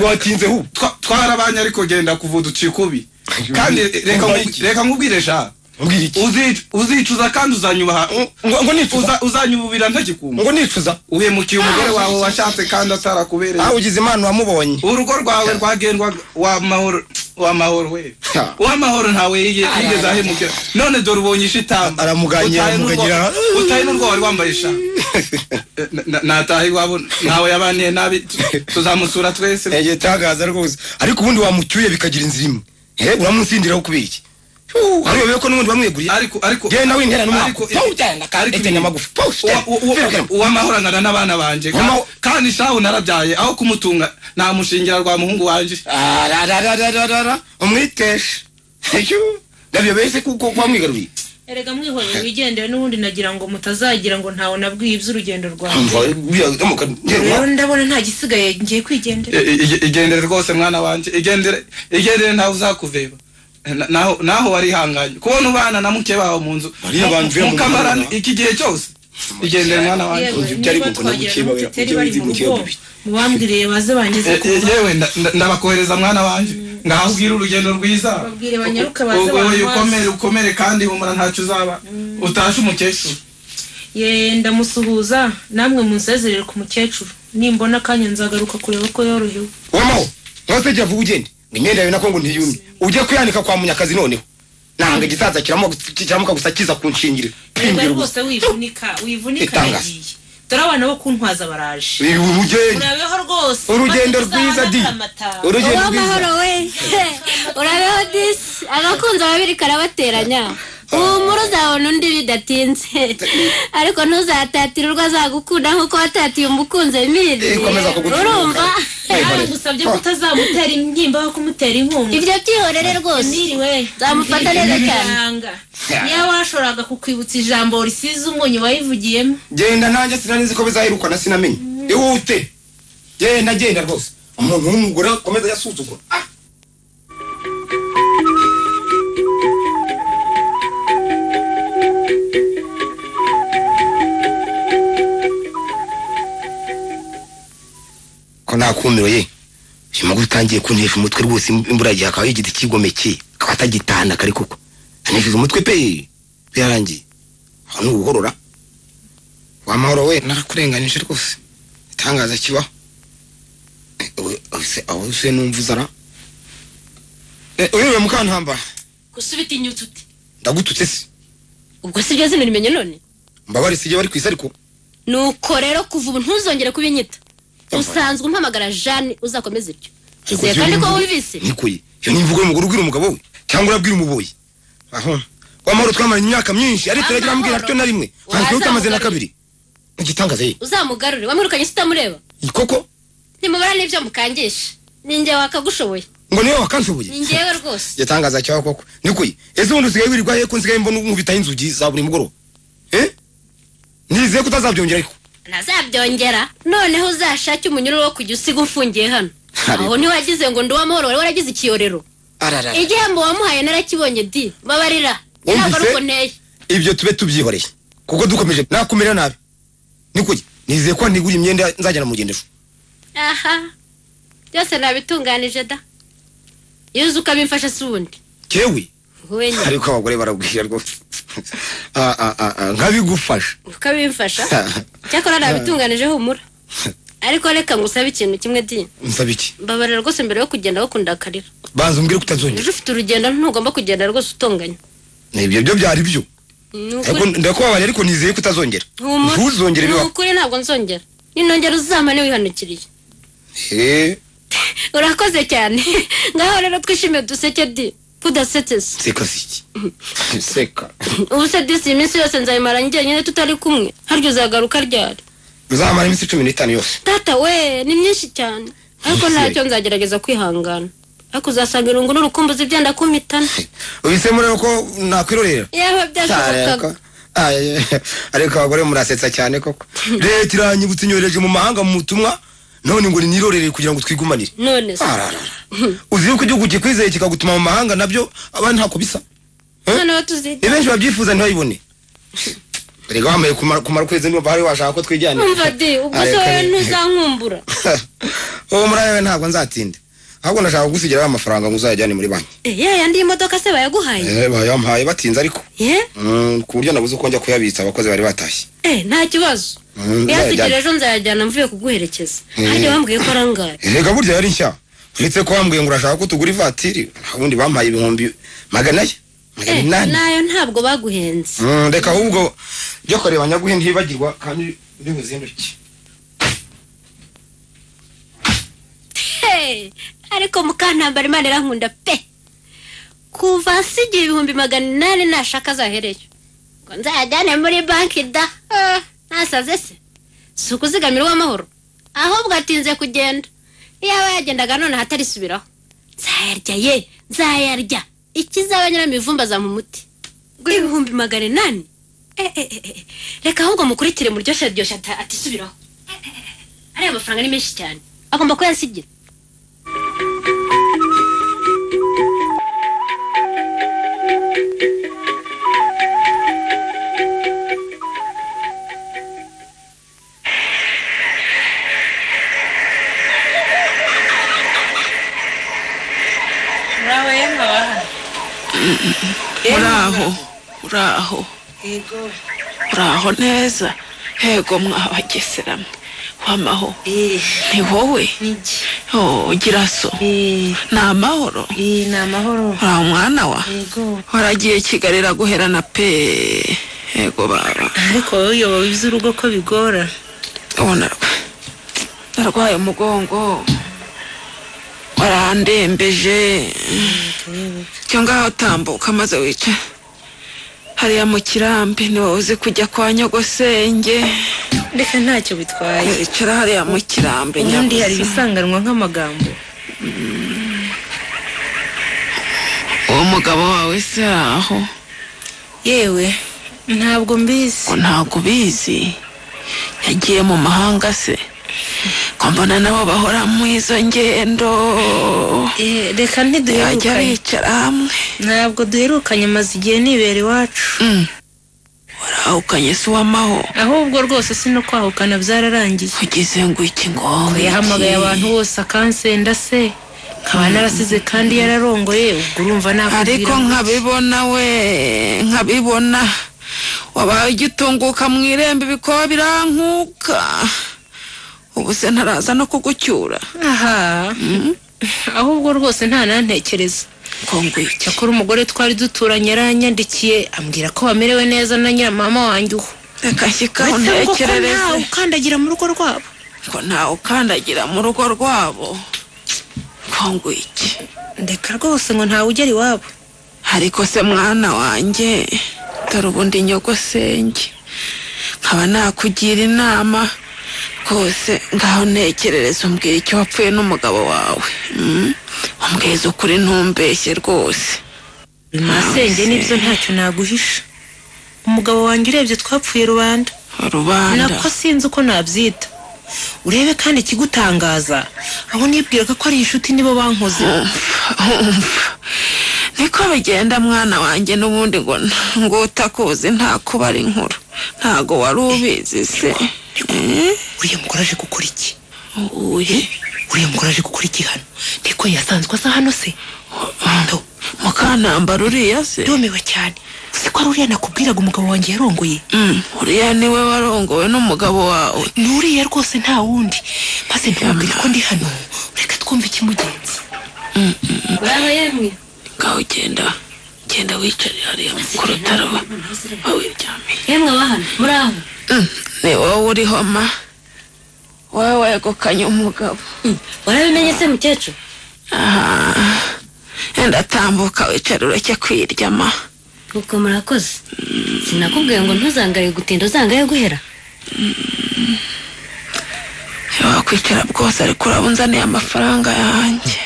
watinzeho ubu Twa- twarabanye ariko genda kuvuda ucika ubi kandi reka Umva nku- iki? reka nkubwire sha mbwira iki Uzic- uzicuza kandi uzanyubaha ngo- ngo nicuza? uzanyububira ntagikumva ngo nicuza uhemukiye umugore wawe washatse kandi atarakubereye aho ugize imana wamubonye urugo rwawe rwagendwa wa mahoro wa mahoro we Ha. wa mahoro ntawe yige- yigeze ahemukira none dore ubonye ishitamba Aramuganira, Utahe n'urwo- amuganira. utahe n'urwo wari wambaye sha Na- na- nataha iwabo ntawe yabaniye nabi tu- tuzamusura twese igitangaza rwose ariko ubundi wamucyuye bikagira inzira imwe Eh, uramutsindiraho kubera iki Uh, ariyobeye ko n'ubundi bamweguriye ariko ariko genda wintera n'umwaka ariko- Pfu, genda ariko- etenya amagufa Pfu, genda. Uwa- uwa- Vira, vira. uwamahoro angana n'abana banjye Uwama- Ka- kandi shahu narabyaye aho kumutunga namushingira rwa muhungu wanjye Arararararara, umwiteshe Eyo, ndabiyobeye se kuko wamwigaruye erega mwihoreye wigendere n'ubundi nagira ngo mutazagira ngo ntawe nabwiye iby'urugendo rwawe umva biriya amuka rero ndabona nta gisigaye ngiye kwigendera I- i- igendere rwose mwana wanjye igendere igendere ntawe uzakuveba Na- naho naho warihanganye kubona ubana na muke baho mu nzu Mariya banzuye mu mukamarana mwana. iki gihe cyose igendere mwana wanjye Yewe, Ibyo byari niba gukunda twagera gukeba, na mutiteri bari mu gukeba, rugo bibi. mubambwiriye baze bangeze ku E- e- rugo yewe nda- nda- ndabakohereza mwana wanjye ngaho ubwire urugendo rwiza Babwire banyaruke baze Wowe bamubaze. ukomere ukomere kandi humura ntacyo uzaba utashe umukecuru ye ndamusuhuza namwe munsezerere ku mukecuru nimbona akanya nzagaruka kureba ko yorohewe wamaho ntose jya vuba ugende ngo imyenda yawe nako ngo ntiyumye ujye kuyanika kwa munyakazi noneho nanga igisaza kiramuka kiramuka gusa kiza kunshingirira reba Kwingira rwose wivunika wivunika Itanga. nagiye dore abana bo kuntwaza baraje ubu- ubu ugende urabeho rwose urugendo maze rwiza di uzahamagara amata. urugendo uwamahoro rwiza we urabeho disi abakunzi babiri karabateranya uhumura uzabona undi bidatinze ariko ntuzatatire urwo azagukunda nk'uko watatiye umukunzi emiri Eh, komeza kugucunga. urumva baragusabye ko utazamutera intimba aho kumutera inkunga ibyo byihorere rwose niriwe nzamufata neza cyane Yanga. niyo washoboraga kukwibutsa ijambo risize umunyu wayivugiyemo genda nanjye sinanizi ko bizaherukana sinamenye ihute genda genda rwose umuntu w'umugore akomeza yasuzugura Ah, ko nakumiwe ye uyu mugore utangiye kuntesha umutwe rwose imbura yagiye akaba yigita ikigomeke akaba atagitana kari kuko anesheje umutwe pe byarangiye aho ni uguhorora wamahoro we narakurenganyije rwose itangaza kibaho Eh, we- se- aho se numva uzara uyobewe mukantambara gusubita inyutsu uti ndagututse se ubwo si byo zino rimenye none mbabare sijya bari ku isi ariko nuko rero kuva ubu ntuzongere kubinyita usanzwe umpamagara jane uzakomeza ibyo izeye kandi ko wumvise nikuye iyo ni imvugo y'umugore ubwira umugabo we cyangwa urabwira umuboyi aho wamahoro twamaranye imyaka myinshi ariko turagira ambwira Wamahoro. atyo na rimwe nsanzwe Wazamugarira. utamaze na kabiri igitangaza ye uzamugarure wamwirukanye se utamureba koko ntimubara n'ibyo mukangisha ni njye wakagushoboye ngo niwe wakanshoboye ni njyewe rwose igitangaza kibaho koko nikuye ese ubundi usigaye wirirwa he ko nsigaye mbona nkubitaho inzugi za buri mugoroba eh nizeye ko utazabyongera ariko ntazabyongera noneho uzashake umunyururu wo kujya usiga umfungiye hano Ariko. aho ntiwagize ngo ndi uwamahoro wari waragize ikiyorero arara igihembo wamuhaye narakibonye di babarira ntabwo ari Wumvise? uko nteye ibyo tube tubyihoreye kuko dukomeje nakumera nabi nikuye nizeye ko ntigura imyenda nzajyana mu rugendo ejo aha byose nabitunganije da iyo uzi ukabimfasha si ubundi kewe wowe nyine ariko abagore baragwira rwose Ah, ah, ah, ah, nkabigufasha ukabimfasha cyakora nabitunganije humura ariko reka ngusabe ikintu kimwe di nsaba iki mbabarira rwose mbere yo kugenda bakunda akarira banza umbwire ko utazongera ejo ufite urugendo ntugomba kugenda rwose utonganya ibyo byo byari byo Ni ariko ukuri- ndakubabariye ariko nizeye ko utazongera humura. ntuzongere Ni bibaho ukuri ntabwo nzongera ninongera uzamane wihanukiriye Eh, urakoze cyane ngaho rero twishimiye duseke di kudasetesa seka si iki seka ubu se disi iyi minsi yose nzayimara njyenyine tutari kumwe harya uzagaruka ryari uzamara iminsi cumi n'itanu yose tata we ni myinshi cyane ariko ntacyo nzagerageza kwihangana ariko uzasanga irungu n'urukumbuzi byenda kumitana ubisemo rero ko nakwirorera yewe byashobokaga Ariko- Ay- ariko abagore murasetsa cyane koko leta iranyibutsa inyohereje mu mahanga mu butumwa none ngo ninirorere kugira ngo twigumanire none se Ararara. uzi yuko igihugu kikwizeye kikagutuma mu mahanga nabyo abandi ntako bisa noneho tuzite ni benshi babyifuza ntibayibone erega wambaye kumara kumara ukwezi ndumva hari washaka ko twijyana umva de ubwo se wowe ntuzankumbura uwo muri ayo ntabwo nzatinda ahubwo ndashaka kugusigira ya mafaranga ngo uzayajyane muri banki Eh, ya yandi y'imodoka se bayaguhaye Eh, bayampaye batinze ariko Eh? Mm, ku buryo nabuze uko njya kuyabitsa abakozi bari batashye Eh, nta kibazo Mm, yazigera nzayajyana. ejo nzayajyana mvuye kuguherekeza Eh. harya wambwiye ko arangaye erega burya yari nshya uretse ko wambwiye ngo urashaka ko tugura ivatiri ubundi bampaye ibihumbi magana ye magana Eh, inani nayo ntabwo baguhenze Mm, reka ahubwo njya kureba nyaguhe ntibagirwa kandi uri buzinduke Hey, ariko mukantambara imana irankunda pe kuva hasi igihe ibihumbi magana inani ntashaka azahereyo ngo nzayajyane muri banki da Ah, nasaze se si ukuzigamirwa amahoro ahubwo atinze kugenda iyaba yagendaga none ahatarisubiraho nzayarya ye nzayarya ikizaba nyiramivumba azampa umuti ngo ibihumbi magana inani Eh, eh, eh, eh. reka ahubwo mukurikire muryoshye ryoshye ata- atisubiraho Eh, eh, eh. ariya mafaranga ni menshi cyane agomba kuyasigira muraho yemwe abaha uraho uraho yego uraho neza yego mwabageseramo wamaho ni wowe Oh, ugira so ni amahoro iyi ni amahoro uraho mwana wa yego waragiye kigali iraguherana pe yego baba ariko wowe uyobowe iby'urugo ko bigora ubona rwa- narwaye umugongo warandembeje cyo ngaho tambuka maze wice hariya mu kirambi ni wowe uzi kujya kwa nyogosenge reka ntacyo bitwaye wicara hariya mu kirambi ubundi hari nyabusa ibisanganwa nk'amagambo uwo mugabo wawe se aho yewe ntabwo mbizi ngo ntabwo ubizi yagiye mu mahanga se ko mbona nabo bahora mu izo ngendo Eh, reka yajya ntiduherukanye bicara hamwe ntabwo duherukanye maze igihe nibera iwacu Mm. warahukanye se uwamaho ahubwo rwose si no kwahukana byararangiye ugize ngo iki ngo yahamagaye abantu bose akansenda se nkaba narasize kandi yararongoye ubwo urumva nakubwira ariko ngo- nkabibona we nkabibona wabaye ugitunguka mu irembo ibikoba birankuka ubu se ntaraza no kugucyura aha ahubwo rwose nta nantekereza ngo ngwiki cyakora umugore twari duturanye yaranyandikiye ambwira ko bamerewe neza na nyiramama wanjye uho reka nshyikaho uretse ngo ko ntawe ntekerereze ukandagira mu rugo rwabo ko ntawe ukandagira mu rugo rwabo ngo ngwiki ndeka rwose ngo ntawe ugera iwabo ariko se mwana wanjye dore ubundi nyogosenge nkaba nakugira inama rwose ngaho ntekerereza umbwira icyo wapfuye n'umugabo wawe Mm? umbwiza ukuri ntumbeshye rwose masenge nibyo ntacyo naguhisha umugabo wanjye urebye twapfuye rubanda rubanda nako sinzi uko nabyita urebe kandi ikigutangaza aho nibwiraga ko ari inshuti nibo bankoze umva niko bigenda mwana wanjye n'ubundi ngo ngo utakuzi nta kuba ari inkuru ntago wari ubizi se Eh? uriya mugore aje gukora iki uye uriya mugore aje gukora iki hano niko yasanzwe asa hano se mukanambara uriya se yumiwe cyane uzi ko ari uriya nakubwiraga umugabo wanjye yarongoye Mm, uriya niwe warongowe n'umugabo wawe ni uriya rwose nta wundi maze ntiwabwire ko ndi hano reka twumve ikimugenza ngaho yemwe ngaho ugenda genda wicare hariya ku rutaro wawiryamiye yemwe abahana muraho ni wowe uriho ma wowe wegukanye umugabo warabimenye se mukecuru Aha. wenda tambuka wicare ureke kwirya ma ubwo murakoze sinakubwiye ngo ntuzangaye gutinda uzangaye guhera wakwicara bwose ariko uraba unzaniye amafaranga yanjye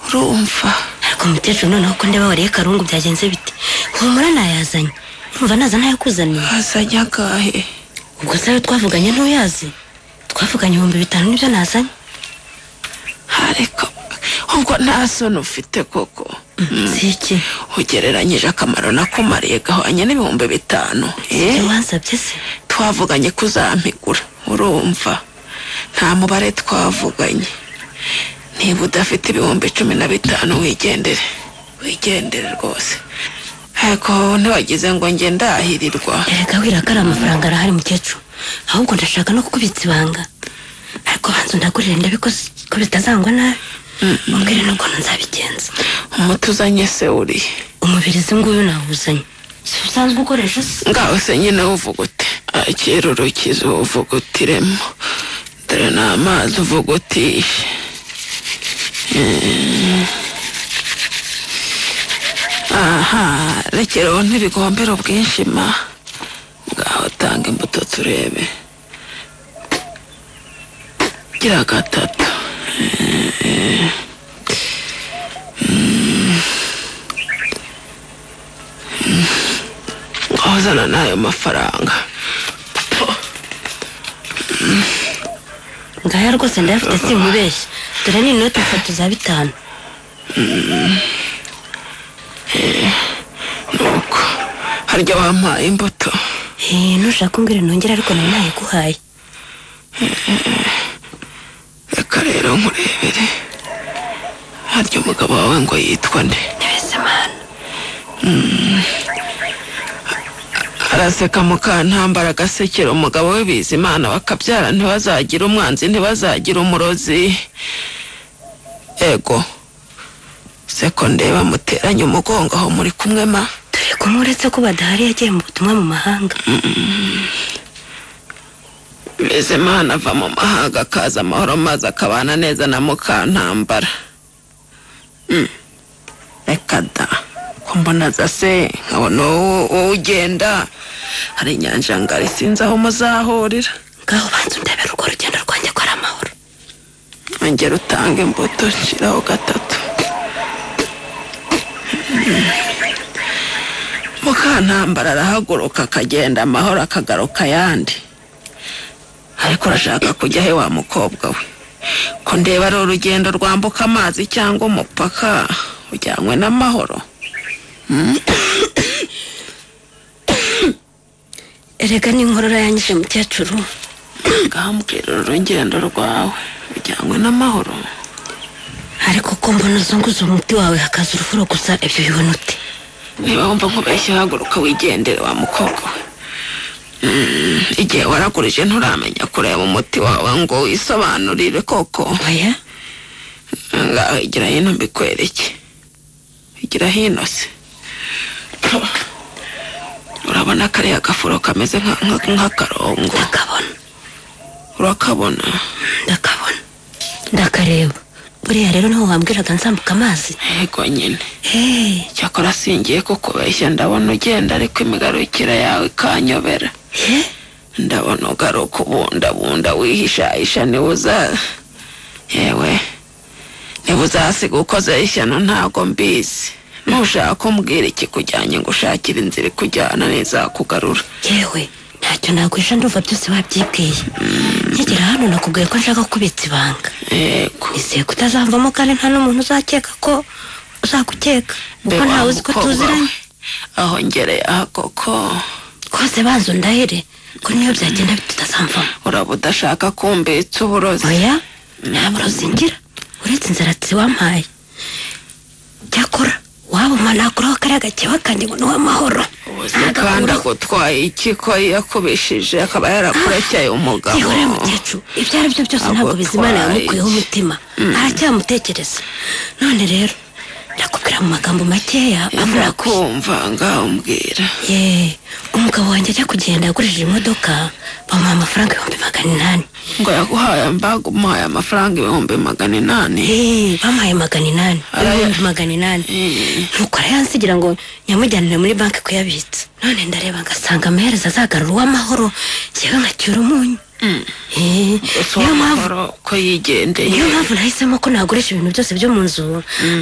urumva ariko mukecuru noneho ko ndeba wariye karungu byagenze bite humura nayazanye urumva naza ntayo kuzaniye azajya agahe ubwo se ayo twavuganye ntuyazi twavuganye ibihumbi bitanu nibyo nazanye ariko ubwo nta soni ufite koko si iki ugereranyije akamaro nakumariye gahwanye n'ibihumbi bitanu eh? wansabye se twavuganye ko uzampigura urumva nta mubare twavuganye niba udafite ibihumbi cumi na bitanu wigendere wigendere rwose ariko ntiwagize ngo njye ndahirirwa erega wira ko ari amafaranga arahari mukecuru ahubwo ndashaka no kukubitsa ibanga ariko banza undagurire ndabe ko ko bitazangwa nabi mbwire n'ukuntu nzabigenza umuti uzanye se uriye umubirizi nguyu nawuzanye si usanzwe ukoresha se ngaho se nyine uvuga ute akira urukiza uvuga utiremo dore ni amazi uvuga utishe Mm. aha rekera ubu ntibigombera ubwinshi ma ngaho tanga imbuto turebe gira gatatu Eh, mm. Mm. ngaho zana n'ayo mafaranga ngaya rwose ndayafite sinkubeshye dore ni inoti eshatu za bitanu nuko harya wampaye imbuto Eh, nushaka umbwire nongere ariko nawe ntayiguhaye reka rero nkurebere harya umugabo wawe ngo yitwa nde ntibisemana araseka mukantambara agasekera umugabo we bizimana bakabyara ntibazagira umwanzi ntibazagira umurozi ego se ko ndeba muteranye umugongo aho muri kumwe ma turi kumwe uretse ko badahari yagiye mu butumwa mu mahanga bizimana ava mu mahanga akaza amahoro maze akabana neza na mukantambara Mm. reka da ko mbona za se nkabona uwo- uwo ugenda hari inyanja ngari sinzi aho muzahurira ngaho banza undebera urwo rugendo rwanjye ko ari amahoro ongera utange imbuto nshyiraho gatatu mukantambara arahaguruka akagenda amahoro akagaruka ayandi ariko urashaka kujya he wa mukobwa we ko ndeba ari urugendo rwambuka amazi cyangwa umupaka ujyanywe n'amahoro erega n'inkorora yanyishe mukecuru ngambwira urugendo rwawe ujyanywe n'amahoro ariko ko mbona uzunguza umuti wawe hakaza urufuro gusa ibyo bibona ute niba wumva nkubeshye haguruka wigendere wa mukobwa we Mm, igihe waragurije nturamenya kureba umuti wawe ngo wisobanurire koko oya ngaho igira hino mbikwereke igira hino se urabona kariya gafuro kameze nka- nka- nk'akarongo ndakabona urakabona ndakabona ndakareba buriya rero niho wambwiraga nzambuka amazi yego nyine hehe cyakora singiye kukubeshya ndabona ugenda ariko imigarukira yawe ikanyobera ndabona ugaruka ubundabunda wihishahisha niba uza yewe niba uzasiga ukozeho ishyano ntago mbizi nushaka kumbwira ikikujyanye ngo ushakire inzira ikujyana n'izakugarura yewe ntacyo nagwisha ndumva byose wabyibwiye nkigera hano nakubwiye ko nshaka kubitsa ibanga yego nizeye ko utazamvamo kandi nta n'umuntu uzakeka ko uzakukeka kuko Mbe ntawe wa uzi ko mukobwa tuziranye we, aho ngereye aha koko rwose banza undahere ko niyo byagenda tutazamvamo uraba udashaka kumbitsa uburozi oya ntabwo ruzingira uretse inzaratsi wampaye cyakora waba umanaguraho kariya gakeba kanjye ngo ni uw'amahoro ubuzima kandi agutwaye iki ko yakubishije akaba yarakurekeye umugabo yihoreye mukecuru ibyo ari byo byose ntabwo Agutwaye bizimana yamukuyeho iki? umutima aracyamutekereza none rero ndakubwira mu magambo makeya avura ku ndakumva ngaho mbwira ye umugabo wanjye ajya kugenda yagurishije imodoka bamuha amafaranga ibihumbi magana inani ngo yaguhaye mbaga umuhaye amafaranga ibihumbi magana inani Eh, bamuhaye magana inani Araya- ibihumbi magana inani nuko arayansigira ngo nyamujyanire muri banki kuyabitsa none ndareba ngasanga amaherezo azagarura uw'amahoro njyewe nkacyura umunyu Eh, gusa niyo mpamvu uwamahoro ko yigendeye niyo mpamvu nahisemo ko nagurisha ibintu byose byo mu nzu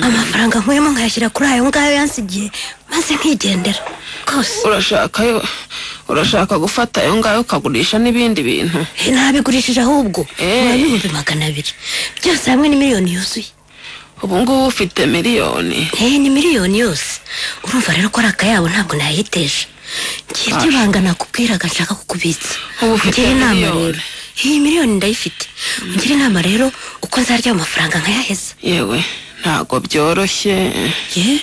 amafaranga nkuyemo nkayashyira kuri ayo ngayo yansigiye maze nkigendera rwose urashaka yo urashaka gufata ayo ngayo ukagurisha n'ibindi bintu Eh, ntabigurishije ahubwo Eh. urabihumbi magana abiri byose hamwe ni miliyoni yuzuye ubu ngubu ufite miliyoni Eh, ni miliyoni yose urumva rero ko ari akayabo ntabwo nayiteje ngiye byibanga nakubwiraga nshaka kukubitsa Ubu ufite Ungire inama miliyoni. rero iyi miliyoni ndayifite ngira inama rero uko nzarya ayo mafaranga nkayaheza yewe ntabwo byoroshye ye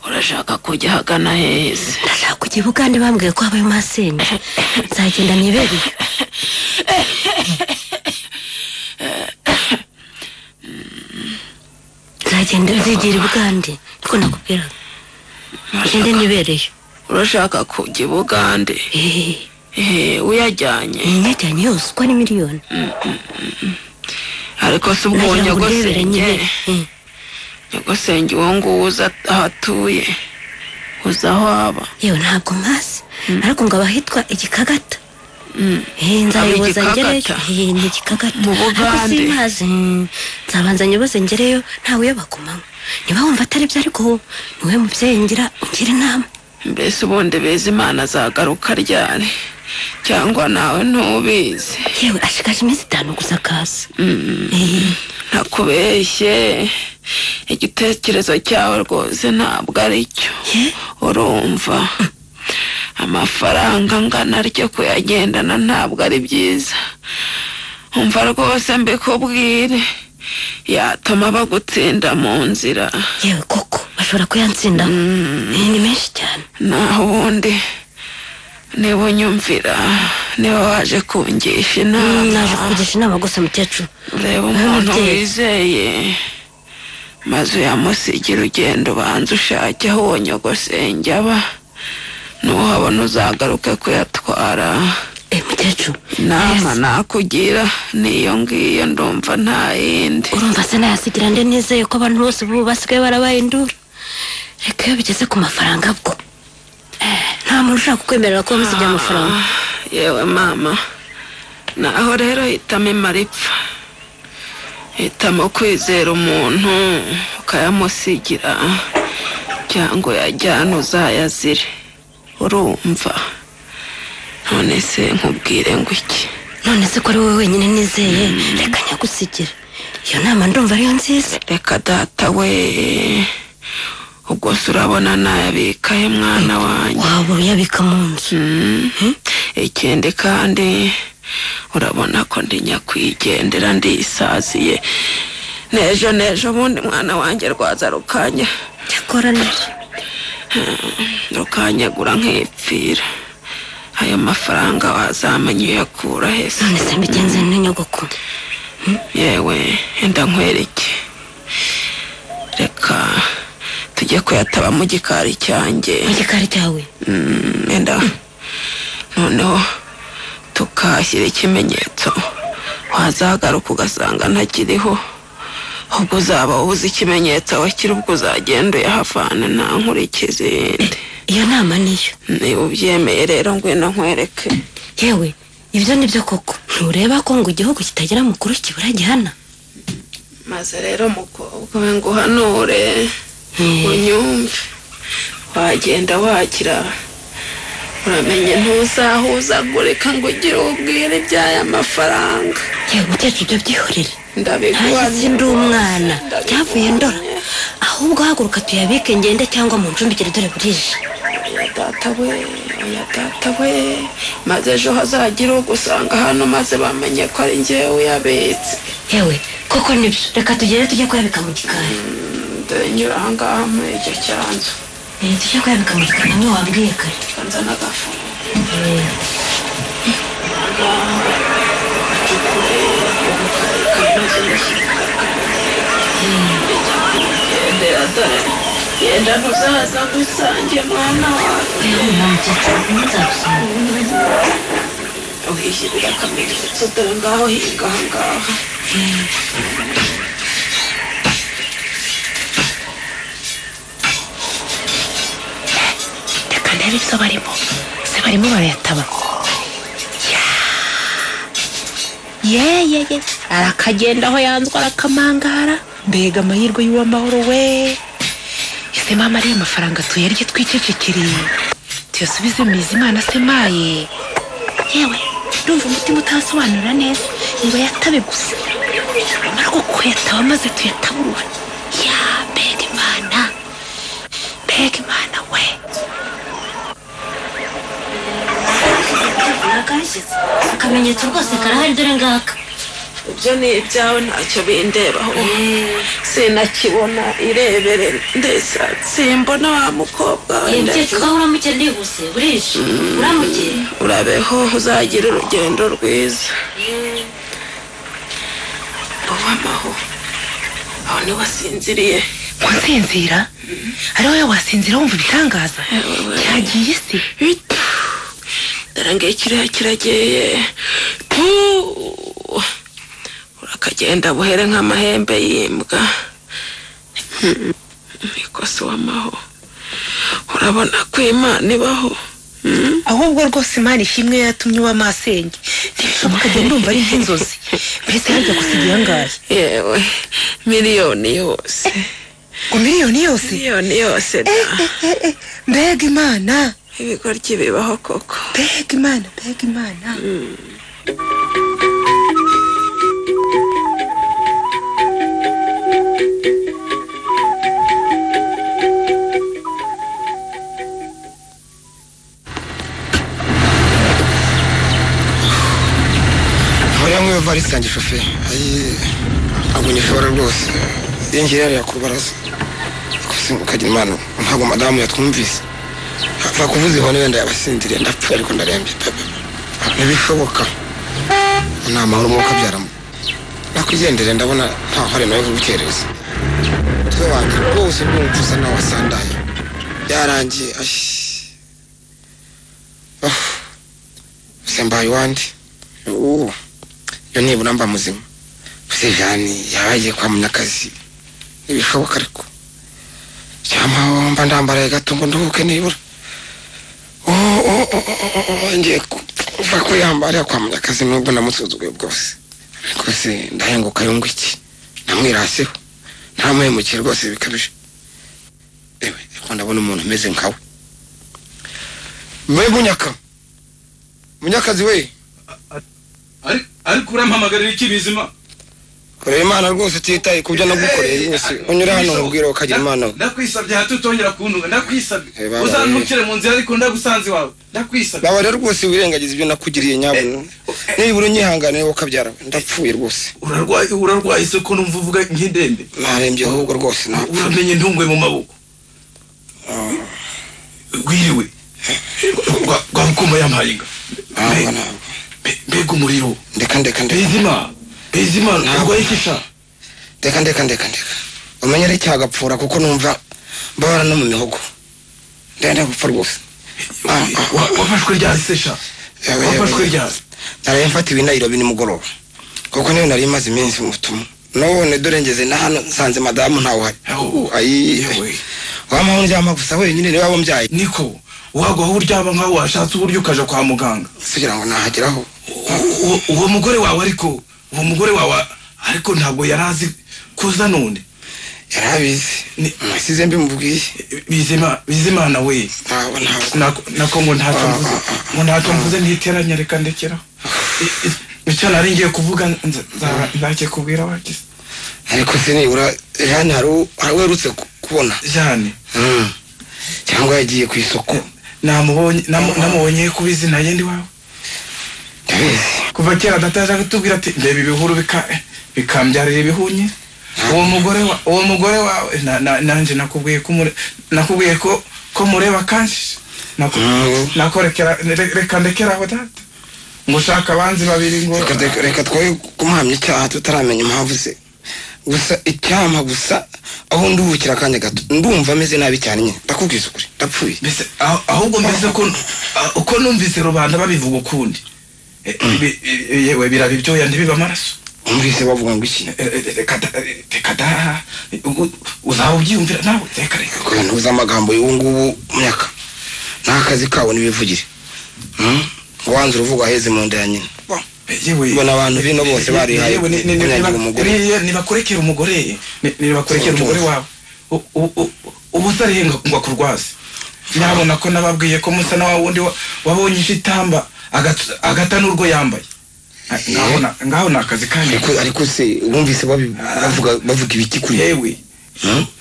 urashaka kujya ahagana heza ndashaka kujya i bugande bambwiye ko habayo masenge nzagenda nibereye nzagenda nzigira i bugande niko nakubwiraga ngende nibereye urashaka kujya i bugande Eh, Eh, uyajyanye iyi nyajyanye yose uko ari miliyoni ariko si ubwo nagira ngo urebere nyagosenge nyibere Eh, nyagosenge uwo nguwo uza aho atuye uza aho aba yewe ntabwo mpazi ariko ngo abahitwa igikagata Mm. Eh, nzayoboza Aba ngereyo igikagata? Eh, ni igikagata Mu ariko Bugande. simpazi Mm. nzabanza nyoboze ngereyo ntawe uyobakomamo niba wumva atari byo ariko niwe mubyeyi ngira ugira inama mbese ubundi beza imana azagaruka ryari cyangwa nawe ntubizi yewe ashikaje iminsi itanu gusa akaza Mm. Eh, ntakubeshye igitekerezo cyawe rwose ntabwo ari cyo ye urumva amafaranga angana atyo kuyagendana ntabwo ari byiza umva rwose mbikubwire yatuma bagutsinda mu nzira yewe koko bashobora kuyatsinda Eh, ni menshi cyane naho ubundi niba unyumvira niba waje kungisha Mm, inama naje kukugisha inama gusa mukecuru reba Wowe umuntu mubyeyi. wizeye maze uyamusigira ugenda ubanza ushake aho uwo nyogosenge aba nuhabona uzagaruke kuyatwara Eh, mukecuru inama nakugira niyo ngiyo ndumva nta yindi urumva se nayasigira nde nizeye ko abantu bose ubu basigaye barabayindura reka iyo bigeze ku mafaranga bwo Eh, nta muntu ushaka kukwemerera kuba musigiye amafaranga yewe mama naho rero hitamo imara ipfa hitamo kwizera umuntu ukayamusigira cyangwa uyajyana uzayazire urumva none se nkubwire ngo iki none se ko ari wowe wenyine nizeye reka nyagusigire iyo nama ndumva ariyo nziza reka data we ubwo se urabona nayabikaye mwana wanjye waba uyabika mu nzu Mm. ikindi kandi urabona ko ndi nyakwigendera ndisaziye nejo nejo ubundi mwana wanjye rwaza rukanya cyakora nibyo rukanyagura nkipfira ayo mafaranga wazamenya uyakura hese none se mbigenze n'inyogoko yewe enda nkwereke reka tujye kuyataba mu gikari cyanjye mu gikari cyawe Mm, enda noneho tukahashyira ikimenyetso wazagaruka ugasanga ntakiriho ubwo uzaba ubuze ikimenyetso wakiri ubwo uzagenda uyahavana nta nkurikizi yindi iyo nama niyo niba ubyemeye rero ngwino nkwereke yewe ibyo ni byo koko ntureba ko ngo igihugu kitagira mukuru kibura gihana maze rero mukobwa we nguhanure unyumve wagenda wakira uramenye ntuzahuzagurika ngo ugire ubwire iby'aya mafaranga yewe mukecuru ibyo byihorere ndabiguhamya ntashyize ndi umwana rwose, cyavuye ndora ndabiguhamya. ahubwo haguruka tuyabike ngende cyangwa mu ncumbikire dore burije oya data we oya data we maze ejo hazagire ugusanga hano maze bamenye ko ari njyewe uyabitse yewe koko nibyo reka tugende tujye kuyabika mu gikari dore nyura aha ngaha muri icyo cyanzu Eh, tujye kuyabika mu gikari niyo wambwiye kare nzana agafungo ndera dore genda ntuzaza gusange mwana wawe yewe nta mukecuru nzagusanga uhishyirira akamenyetso dore ngaho hinga aha ngaha reka ndebe ibyo barimo se barimo barayataba ye ye ye arakagenda aho yanzwe arakamangara mbega amahirwe y'uwamahoro we ese mama ariya mafaranga tuyarye twicecekeriye tuyasubize mu izimana asemaye yewe ndumva umutima utasobanura neza niba yatabe gusa amara uko yataba amaze tuyataburura ya mbega imana mbega imana we akamenyetso rwose karahari dore ngaka ibyo ni ibyawe ntacyo bindebaho sinakibona irebere ndesa simbona wa mukobwa we ndetse mukecuru uramutse ndihuse burije uramutse urabeho uzagira urugendo rwiza mbaho aho niho wasinziriye nsinzira ari wowe wasinzira wumva ibitangaza Ewe. cyagiye se ndarangiye kiriya kirageye Tu! urakagenda buhere nk'amahembe y'imbwa Hmm. nikosi w'amaho urabona ko imana ibaho Hmm. ahubwo rwose imana ishimwe yatumye uba masenge ntibishoboka njya ndumva ari nk'inzozi mbese harya gusa igihangaye yewe miliyoni yose ngo miliyoni yose miliyoni yose da mbega imana ibigoryi bibaho koko mbega imana mbega imana uriya mwe valisi yanjye shoferi ayi ntabwo nyishobora rwose iyo ngiye yariya ku rubaraza gusa ukagira imana ntabwo madamu yatwumvise apfa kuvuza ihoni wenda yabasindiriye ndapfuye ariko ndarembye pepe ntibishoboka ni amahoro umwuka abyaramo nakwigendere ndabona nta hore nawe kubukereza twe wanjye rwose rwumva usa nawe wasandaye yarangiye ashi Ah, gusa mbaye iwandi ubu iyo nibura mba muzima gusa jani yaba yagiye kwa munyakazi ntibishoboka ariko cyangwa mba ndambaraye gato ngo nduhuke nibura Oh, oh, oh, oh, oh, oh, ngiye kuva ko yambara kwa munyakazi nubwo namusuzuguye bwose ariko se ndahenguka yungu iki namwiraseho ntamuhemukiye rwose bikabije ewe ariko ndabona umuntu umeze nkawe we munyaka munyakazi we Ari- ariko urampamagarira iki bizima korera imana rwose utitaye ku byo nagukoreye yose unyura hano nkubwira ukagira imana we. ndakwisabye hato utongera kuntuga Eh, ndakwisabye baba, uzantukire mu nzira ariko ndagusanze iwawe ndakwisabye baba rero rwose wirengagiza ibyo nakugiriye nyabuntu nibura unyihanganiye wowe ukabyara ndapfuye rwose urarwaye urarwaye se ko numva uvuga nk'indembe narembye ahubwo rwose napfa uramenye ntungwe mu maboko gwiriwe Rwa- rwa bukoma yampaye inga ntabwo Mbe- ntabwo mbe- mbega umuriro ndeka ndeka ndeka bezima bezima urwaye iki sha ndeka ndeka ndeka ndeka umenye ari cyagapfura kuko numva mbabara no mu mihogo ndenda gupfa rwose Ah, ah, Wa- wafashwe ryari se sha Yewe, yewe. wafashwe ryari naraye mfatiwe inayiro nimugoroba kuko niyo nari imaze iminsi mu butumwa none dore ngeze na hano nsanze madamu ntawuhari Aho. ayi Yewe. wamaho undyama gusa wenyine niwe waba umbyaye niko wagwa aho uryama nkaho washatse uburyo ukaja kwa muganga kugira ngo nahageraho U- u- uwo mugore wawe ariko uwo mugore wawe ariko ntabwo yari azi kuza none yarabizi Ni- nasize mbimubwiye bizima bizimana we ntabwo ntabwo Nako- nako ngo ntacyo mvuze ngo ntacyo mvuze ntiteranya reka ndekeraho I- i- icyo nari ngiye kuvuga nza- nza- nzajye kubwira wagize ariko se nibura jani hari uwo- hari uherutse ku- kubona jane Mm. cyangwa yagiye ku isoko namubonye namu- namubonye kuba izina ye ndi wawe ndabizi kuva kera data yaje atubwira ati ndeba ibihuru bika- bikambyarira ibihunye uwo mugore wa uwo mugore wawe na- na- nanjye nakubwiye ko umure- nakubwiye ko ko mureba kanshi Naku- Mm. nakorekera re- reka ndekeraho data ngo ushaka abanzi babiri ngo Reka- reka- reka twoye kumuhamya icyaha tutaramenya impamvu ze gusa icyampa gusa aho nduhukira akanya gato ndumva ameze nabi cyane nyine ndakubwiza ukuri ndapfuye mbese aho- ahubwo mbese ko ah, uko numvise rubanda babivuga ukundi Eh, bi- eh, yewe biraba ibyoya ntibiba amaraso umvise bavuga ngo iki Eh, eh, reka da- eh, reka da u- u- uzaba ubyiyumvira nawe reka reka kurantuza amagambo y'ubu ngubu myaka n'akazi kabo n'ibivugire Mm? ngo wanze uruvuga aheze mu nda ya nyina Bo. yewe Mbona abantu bino bose barihaye yewe ni- ni- ni- kunyagira niba- umugore. niba- nibakurekere umugore ni- nibakurekere Ubutunzi. umugore wawe U- u- u- ubu utarihenga ngo akurwaze nyabona ko nababwiye ko musa na wa wundi wa- wabonye ishitamba agata n'urwo yambaye ngaho na- ngaho ni akazi kanyu ariko ariko se wumvise babi- bavuga bavuga ibiki kuri we yewe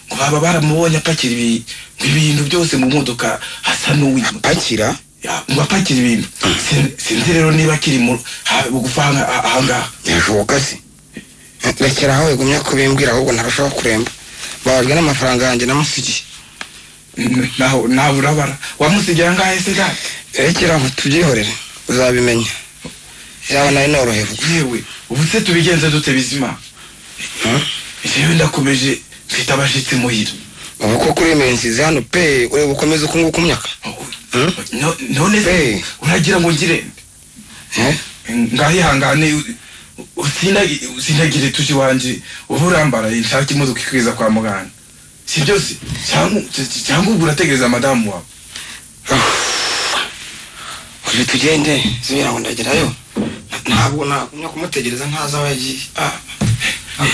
ngo baba baramubonye apakira ibi- ibintu byose mu modoka asa n'uwimuta akira Ya, ngo apakira ibintu Sin- sinzi rero niba akiri mu ha- bugufi aha- aha- ahangaha birashoboka se rekera aho wigumya kubimbwira ahubwo ntarashobora kuremba babajwe n'amafaranga yanjye namusigiye N- naho nawe urabara wamusigiye ahangaha ese data rekera aho tubyihorere uzabimenya yaba nawe norohewe yewe ubu se tubigenze dute bizima Hmm? jewe ndakomeje mfite abashitsi muhira ubu ko kuri iminsi hano pe ureba ukomeza uko nguko umyaka Hmm? No- none Hey. se uragira ngo ngire Eh? ngahihangane u- u- usinagi- usindagire tuji wanje uba urambaraye nshaka imodoka ikwiza kwa muganga si byose cyangwa cyangwa ubwo urategereza madamu wawe uri tugende zubira ngo ndagerayo ntabwo nagumya kumutegereza ntazi aho yagiye Ah,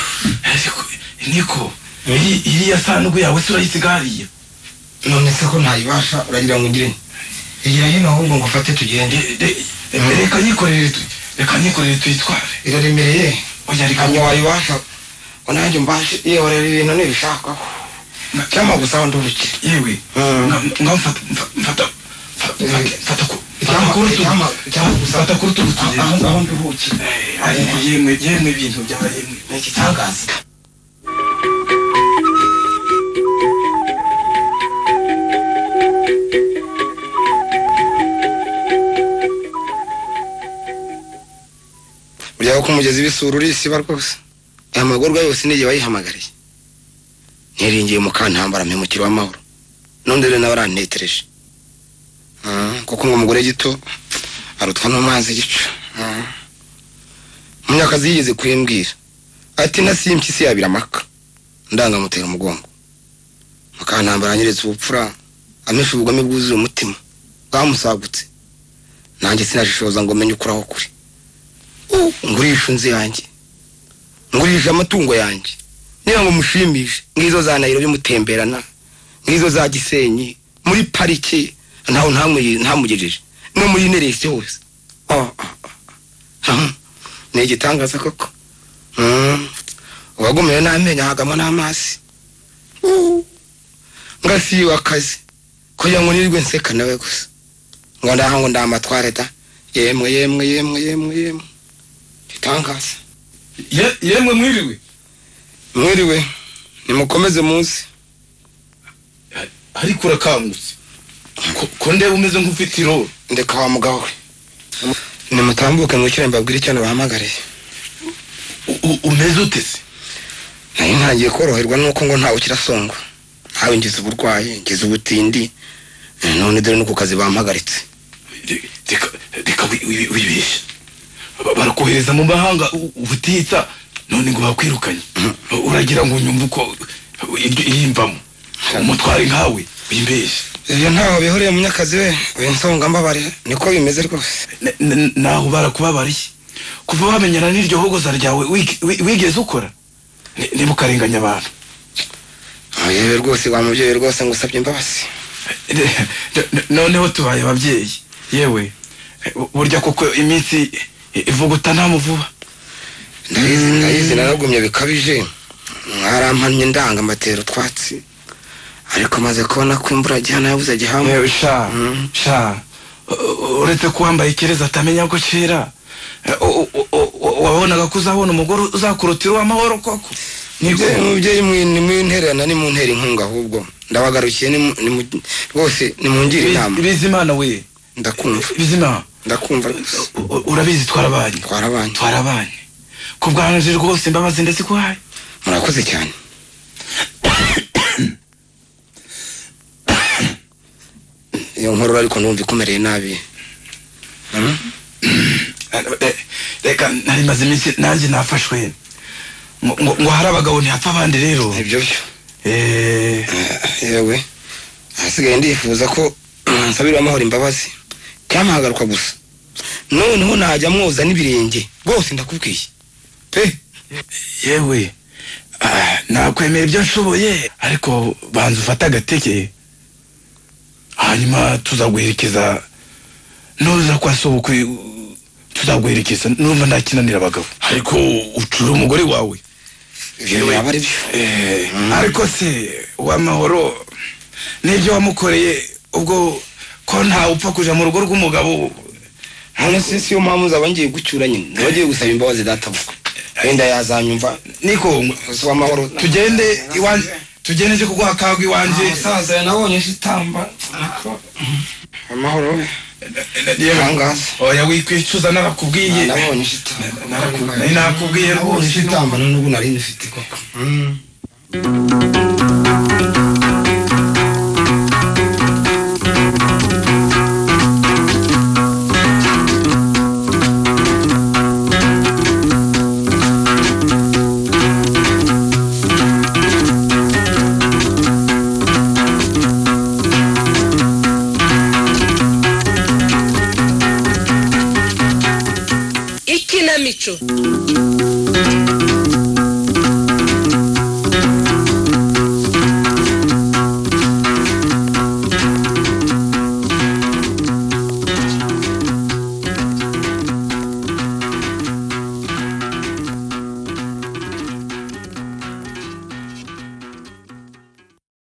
ariko niko iri- iriya sanduku yawe se urayisiga hariya none se ko ntayibasha uragira ngo ugire igira hino ahubwo ngo ufate tugende Re- re- reka nyikorere tu- reka nyikorere tuyitware iraremereye oya reka hanyuma wayibasha ngo nanjye mbashe yehorera ibintu nibishaka cyangwa gusa ndubukire yewe Mm. nga nga mfata mfa- mfata mfa- mfa- Eh. mfata ku Icyampa- mfata ku rutugu icyampa- icyampa gusa- mfata ku rutugu tugende aho aho nduhukira Eh, ariko yemwe yemwe ibintu byaba yemwe ni igitangaza uryaho ku mugezi w'isura urisiba rwose aya magorwa yose n'igihe wayihamagariye niringiye mu kantambara mpemukira w'amahoro n'undi rero nawe arantetereje Ah, kuko ngo umugore gito arutwa n'amazi gica Ah. munyakazi yigeze kuyimbwira ati na simpyi si yabira amaka ndangamutera umugongo mukantambara anyeretse ubupfura amesha ubugome bwuzuye umutima bwamusagutse nanjye sinashishoza ngo menye ukuraho kuri ngurisha inzu yanjye ngurisha amatungo yanjye niba ngo mushimishe nk'izo za nayiro bimutemberana nk'izo za gisenyi muri parike ntawe ntamuyi- ntamugejeje no muri neresi hose Ah, ah, ah. Ah, ni igitangaza koko Mm. uwagumeyo n'amenyo hagamo n'amazi Uh. ngasiyiwe akazi kugira ngo nirirwe nseka nawe gusa ngo ndaha ngo ndamatware da yemwe yemwe yemwe yemwe yemwe itangaza Ye- yemwe mwiriwe mwiriwe nimukomeze munsi ariko urakangutse Ko- ko ndeba umeze nk'ufite iroro ndeka wa mugabo we nimutambuke mwicire mbabwire icyo nabahamagariye U- u- umeze ute se nari ntangiye koroherwa nuko ngo ntawe ukirasongwa ntawe ngize uburwayi ngize ubutindi none dore no ku kazi bampagaritse Re- reka reka wi- wi- wibeshye Ba- barakohereza mu mahanga u- ubutitsa none ngo bakwirukanye uragira ngo nyumve uko iryo irimbamo umutware nkawe wimbeshye ibyo ntaho bihuriye munyakazi we uyu nsonga mbabarira niko bimeze rwose N- n- naho barakubabariye kuva wamenyana n'iryo hogoza ryawe wig- wi- wigeze ukora Ni- niba ukarenganya abantu yewe rwose wa mubyeyi rwose ngo usabye imbabazi N- n- noneho tubaye ababyeyi yewe eh, bu- burya koko iminsi i- ivuguta nta muvuba ndayizi ndayizi naragumye bikabije mwarampannye ndanga mbatera utwatsi ariko maze kubona ko imvura gihana yabuze gihamu yewe sha Mm. sha u- u- uretse ko wambaye ikereza atamenya ko cera eh, u- u- u- u- wabonaga ko uzabona umugore uzakurutira uw'amahoro koko nibwo Mubyeyi- mubyeyi mwe nimuntererana nimuntera inkunga ahubwo ndabagarukiye nimu- nimu- rwose nimungire inama bizimana we ndakumva bizimana ndakumva rwose U- u- urabizi twarabanye twarabanye twarabanye ku bwanje rwose imbabazi ndazikuhaye murakoze cyane iyo nkorora ariko numva ikomereye nabi Hmm? Eh, reka nari maze iminsi nanjye nafashwe ngo ngo- ngo hari abagabo ntihapfa abandi rero ibyo byo Eh, yewe hasigaye ndifuza ko mwansabira amahoro imbabazi cyangwa hagaruka gusa noneho najya mwoza n'ibirenge rwose ndakubwiye pe yewe ah, nakwemera ibyo nshoboye ariko banza ufate agateke hanyuma tuzaguherekeza nuza kwa sobukwe tuzaguherekeza numva ndakinanira abagabo ariko ucura umugore wawe ibyo yaba ari byo Eh, ariko se uwamahoro n'ibyo wamukoreye ubwo ko ntawe upfa kuja mu rugo rw'umugabo none si si yo mpamvu zaba ngiye gucyura nyine niba ngiye gusaba imbabazi databuka wenda yazanyumva niko uzi w'amahoro tugende iwanje tugende nje kuguha kagwa iwanje musaza nabonye shitamba amahoro we Ntangaza. oya wikwicuza narakubwiye nabonye shitamba Narakubwiye- nakubwiye nabonye rwose shitamba none ubu nari ndifite koko Mm. ikinamico